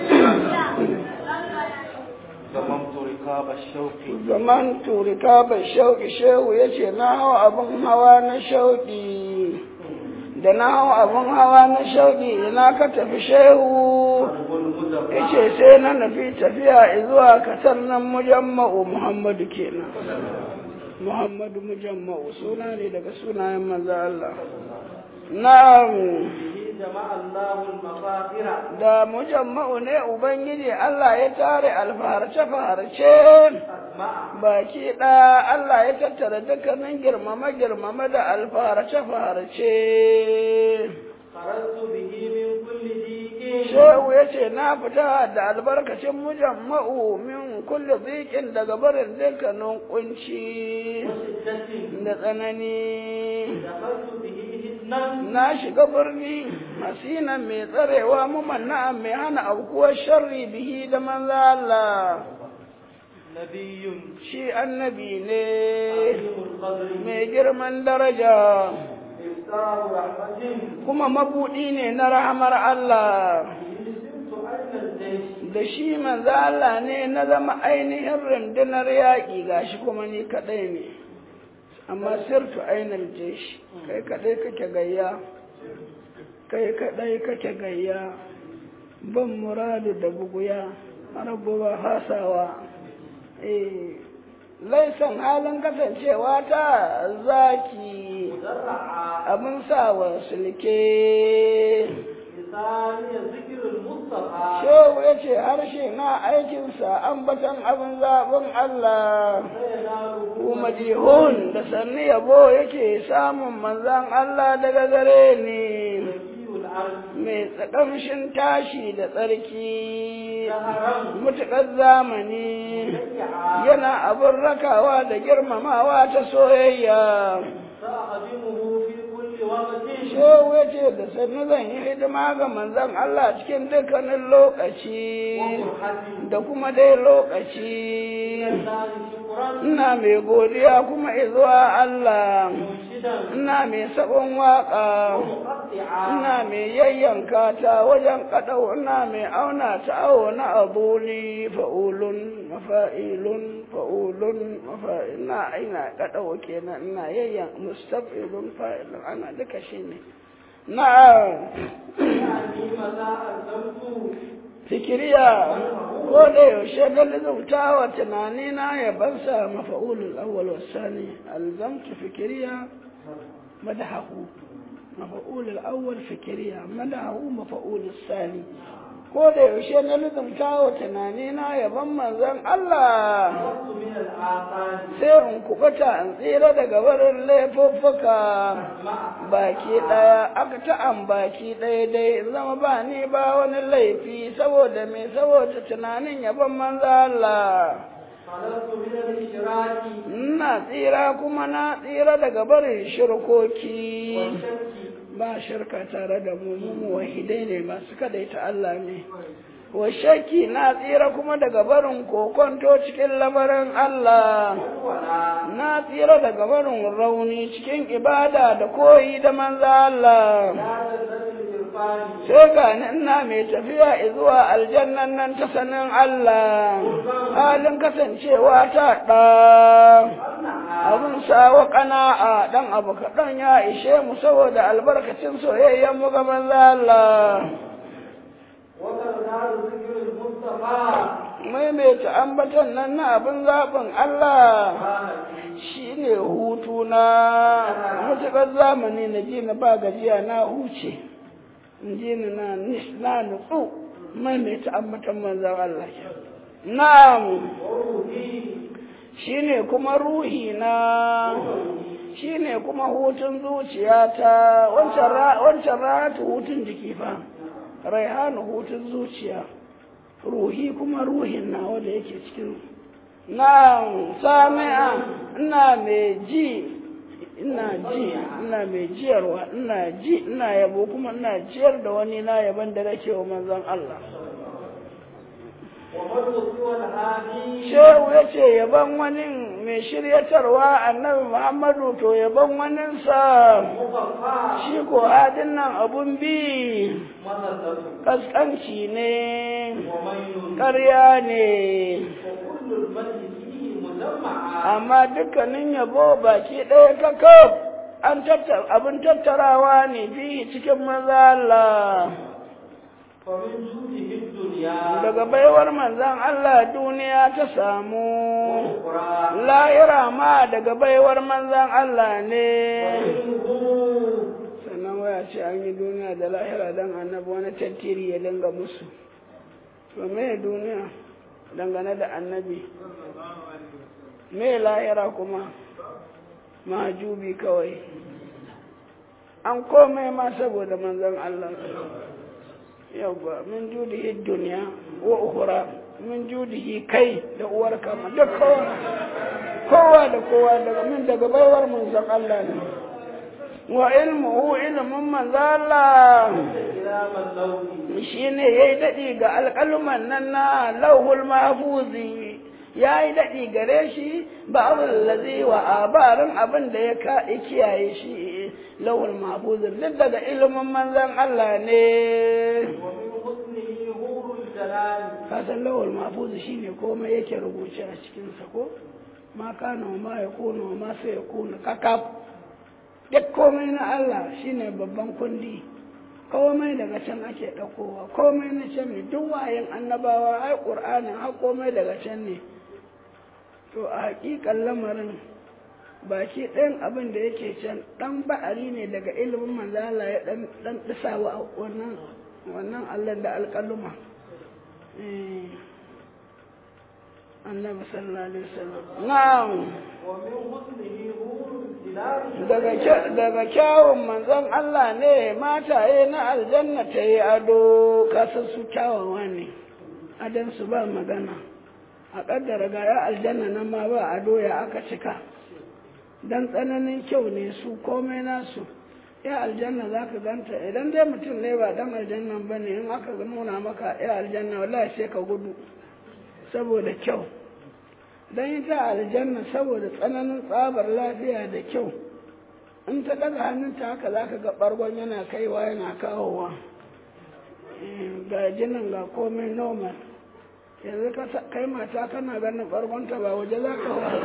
ضممت ركاب الشوق zaman turika bai shauki shehu ya ce na hau abin hawa na shauki da na hau abin hawa na shauki ina ka tafi shehu قلب المدبر ya ce sai na nufi tafiya zuwa kasar nan mujamma'u muhammadu kenan muhammadu mujamma'u suna ne daga sunayen manzo Allah na'am به جمع الله المفاخر da mujamma'u ne ubangiji Allah ya tare alfaharce-faharce أسمع baki ɗaya Allah ya tattara dukkanin girmama-girmama da alfaharce-faharce خرجت به من كل ضيق shehu ya ce na fita da albarkacin mujamma'u min kulle zikin daga barin dukkanin kunci وشدة da tsanani دخلت به حسنا na shiga birni hasinan mai tsarewa mumanna mai hana aukuwar sharri bihi da manzo Allah نبي shi annabi ne عظيم القدر mai girman daraja إفتاح رحمة kuma mabuɗi ne na rahamar Allah يلزمت أين الجيش da shi manzo Allah ne na zama ainihin rundunar yaƙi gashi kuma ni kaɗai ne amma sirtu ainihin jeshi kai kadai kake gayya kai kadai kake gayya ban muradu da buguya rabu ba hasawa eh laisan halin kasancewa ta zaki مدرعا abin sawa sulke لساني ذكر المصطفى shehu ya ce harshe na aikinsa ambatan abin zaɓin Allah فيناله kuma jihun da sannu yabo yake samun manzan Allah daga gare ni نبي العرش mai tsakamshin tashi da tsarki شهرا mutuƙar zamani شيعا yana abin rakawa da girmamawa ta soyayya سأخدمه في كل وقت shehu ya ce da sannu zan yi hidima ga manzan Allah cikin dukkanin lokaci ومرحة da kuma dai lokaci لله شكرا ina mai godiya kuma izuwa Allah منشدا ina mai sabon waka ومقطعا ina mai yayyanka ta wajen kadau ina mai auna ta awo na abuli fa'ulun mafa'ilun fa'ulun mafa'il na ina kadau kenan ina yayyan mustafilun fa'ilun ana duka shine na يعني متى ألزمت fikiriya ko da yaushe na lizauta wa tunanina ya bansa mafa'ulul awwal wasani alzamtu fikiriya madahahu mafa'ulul awwal fikiriya madahahu mafa'ulul sani ko da yaushe na lizauta wa tunanina ya ban manzon Allah خلصت من الآثار sai in kubuta in tsira daga barin laifuffuka مع baki ɗaya aka ta'an baki ɗaya dai in zama ba ni ba wani laifi saboda me saboda tunanin yabon manzo Allah خلصت من الإشراك ina tsira kuma na tsira daga barin shirkoki والشك ba shirka tare da mu mu muwahidai ne masu kadaita Allah ne wa shakki na tsira kuma daga barin kokonto cikin lamarin Allah والولاء na tsira daga barin rauni cikin ibada da koyi da manzo Allah لا تزل الإرفان sai ga ni ina mai tafiya zuwa aljannan nan ta sanin Allah halin kasancewa ta ɗa أنها abin sawa ƙana'a ɗan abu kaɗan ya ishe mu saboda albarkacin soyayyen mu ga manzo Allah وترداد ذكر المصطفى maimaita ambaton nan na abin zaɓin Allah سبحانه shine hutu na matuƙar zamani na ji na ba gajiya na huce in ji ni na nis- na nutsu maimaita ambaton manzon Allah na'am وروحي shine kuma ruhi na shine kuma hutun zuciyata wancan ra- wancan rahatu hutun jiki fa raihanu hutun zuciya ruhi kuma ruhin na wanda yake cikin na sami'a ina mai ji ina ji ina mai jiyarwa ina ji ina yabo kuma ina jiyar da wani na yaban da nake wa manzon Allah ومن سوى الهادي shehu ya ce yaban wani mai shiryatarwa annabi muhammadu to yaban waninsa مصطفى shi ko hadin nan abun bi مسدد kaskanci ne وميل ƙarya ne وكل المجد فيه مجمعا amma dukkanin yabo baki ɗaya kakaf an tattar abin tattarawa ne fi cikin maza Allah فمن جوده الدنيا daga baiwar manzan Allah duniya ta samu وأخرى lahira ma daga baiwar manzan Allah ne ومنه sannan waya ce an yi duniya da lahira don annabi wani tattiri ya dinga musu to me duniya dangane da annabi me lahira kuma majubi kawai an komai ma saboda manzon Allah yawwa min judihi duniya wa ukhra min judihi kai da uwar kama duk kowa kowa da kowa daga min daga baiwar manzon Allah ne wa ilmuhu ilmun manzon Allah إلى من لوه shi ne ya yi daɗi ga alƙaluman nan na lauhul mafuzi ya yi daɗi gare shi ba abin lazi wa abarin abin da ya ka kiyaye shi lauhul mahfuzin duk daga ilimin manzan Allah ne ومن حسنه هور الجلال kasan lauhul mahfuzi shi ne komai yake rubuce a cikinsa ko ma kana wa ma yakunu wa ma sai yakunu kakaf duk komai na Allah shine babban kundi komai daga can ake ɗaukowa komai na can ne duk wayan annabawa ai ƙur'anin har komai daga can ne to a haƙiƙan lamarin baki ɗayan abin da yake can ɗan ba'ari ne daga ilimin manzala ya ɗan ɗisawa wannan wannan Allah da alƙaluma annabi sallallahu alaihi wasallam na'am daga kyawun manzon Allah ne mataye na aljanna ta yi ado kasan su kyawawa ne adan su ba magana a ƙaddara ga ya aljanna nan ma ba ado ya aka cika dan tsananin kyau ne su komai nasu ya aljanna za ka ganta idan dai mutum ne ba dan aljannan ba ne in aka nuna maka ya aljanna wallahi sai ka gudu saboda kyau don ita aljanna saboda tsananin tsabar lafiya da kyau in ta daga hannunta haka za ka ga ɓargon yana kaiwa yana kawowa ga jinin ga komai normal yanzu kai mata kana ganin ɓargonta ba waje za ka wa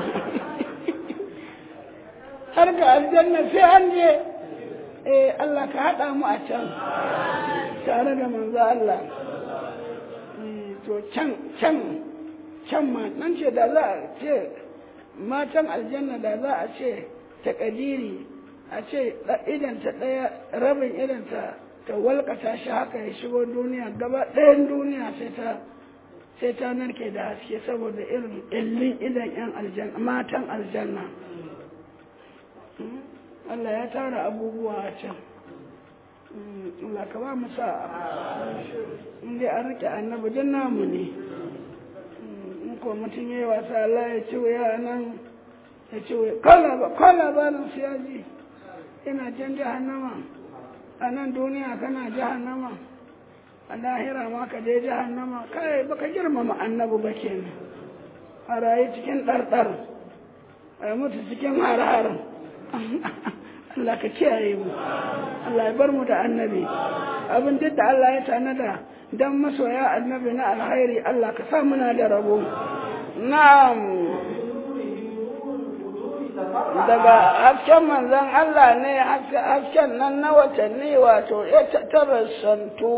har ga aljanna sai an je eh Allah ka haɗa mu a can tare da manzo Allah to can can can ma nan ce da za a ce matan aljanna da za a ce ta kadiri a ce idanta ɗaya rabin idanta ta walƙata shi haka ya shigo duniya gaba ɗayan duniya sai ta sai ta narke da haske saboda irin illin idan yan aljanna matan aljanna Allah ya tara abubuwa a can Allah ka ba mu sa'a in dai an rike annabi duk namu ne in ko mutum ya yi wasa Allah ya ce ya nan ya ce ko labarin su ya ji ina can jahannama a nan duniya kana jahannama a lahira ma ka je jahannama kai baka girmama annabi ba kenan a rayu cikin ɗarɗar a mutu cikin har-har Allah ka kiyaye mu Allah ya bar mu da annabi abin duk da Allah ya tanada dan masoya annabi na alkhairi Allah ka sa muna da rabo na'am daga hasken manzon Allah ne hasken nan na watanni wato ya tarassantu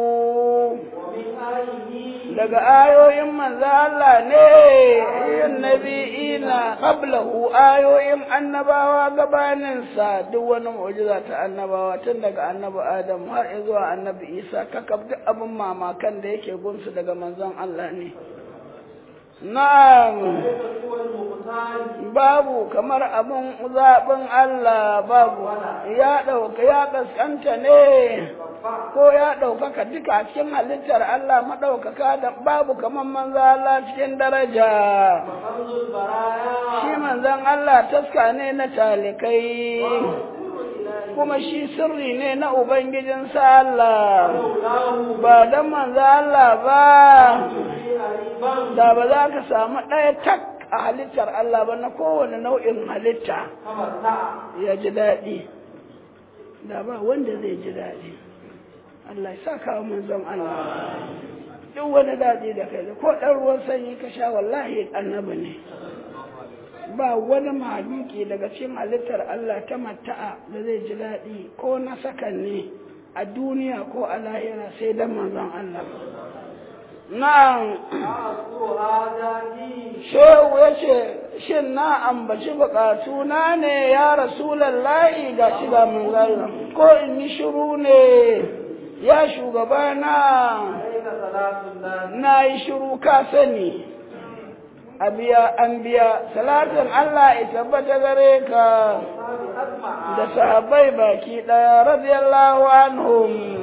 daga ayoyin manzo Allah ne yin nabi'ina qablahu ayoyin annabawa gabanin sa duk wani mu'jiza ta annabawa tun daga annabi Adam har zuwa annabi Isa kakab duk abin mamakan da yake gunsu daga manzon Allah ne Na'am, babu kamar abin zaɓin Allah babu, ya ɗauka ya ƙasƙanta ne, ko ya ɗaukaka duka cikin halittar Allah maɗaukaka da babu kamar manzo Allah cikin daraja. Shi manzon Allah taska ne na talikai. kuma shi sirri ne na Ubangijinsa Allah, ba don manzo Allah ba, da ba za ka samu ɗaya tak a halittar Allah ba na kowane nau'in halitta ya ji daɗi, da ba wanda zai ji daɗi. Allah ya sa kawo manzon Allah. Duk wani daɗi da kai ko ɗan ruwan sanyi ka sha wallahi annabi ne. ba wani mahaluki daga cikin halittar Allah ta mata'a da zai ji daɗi ko na sakan ne a duniya ko a lahira sai dan manzon Allah. Na'am, shehu ya ce, shin na ambaci bukatu na ne ya Rasulallahi ga shi ga manzon ko in yi shiru ne ya shugabana na yi shiru ka sani. a biya an biya salatin Allah ya tabbata gare ka da sahabbai baki ɗaya radiyallahu anhum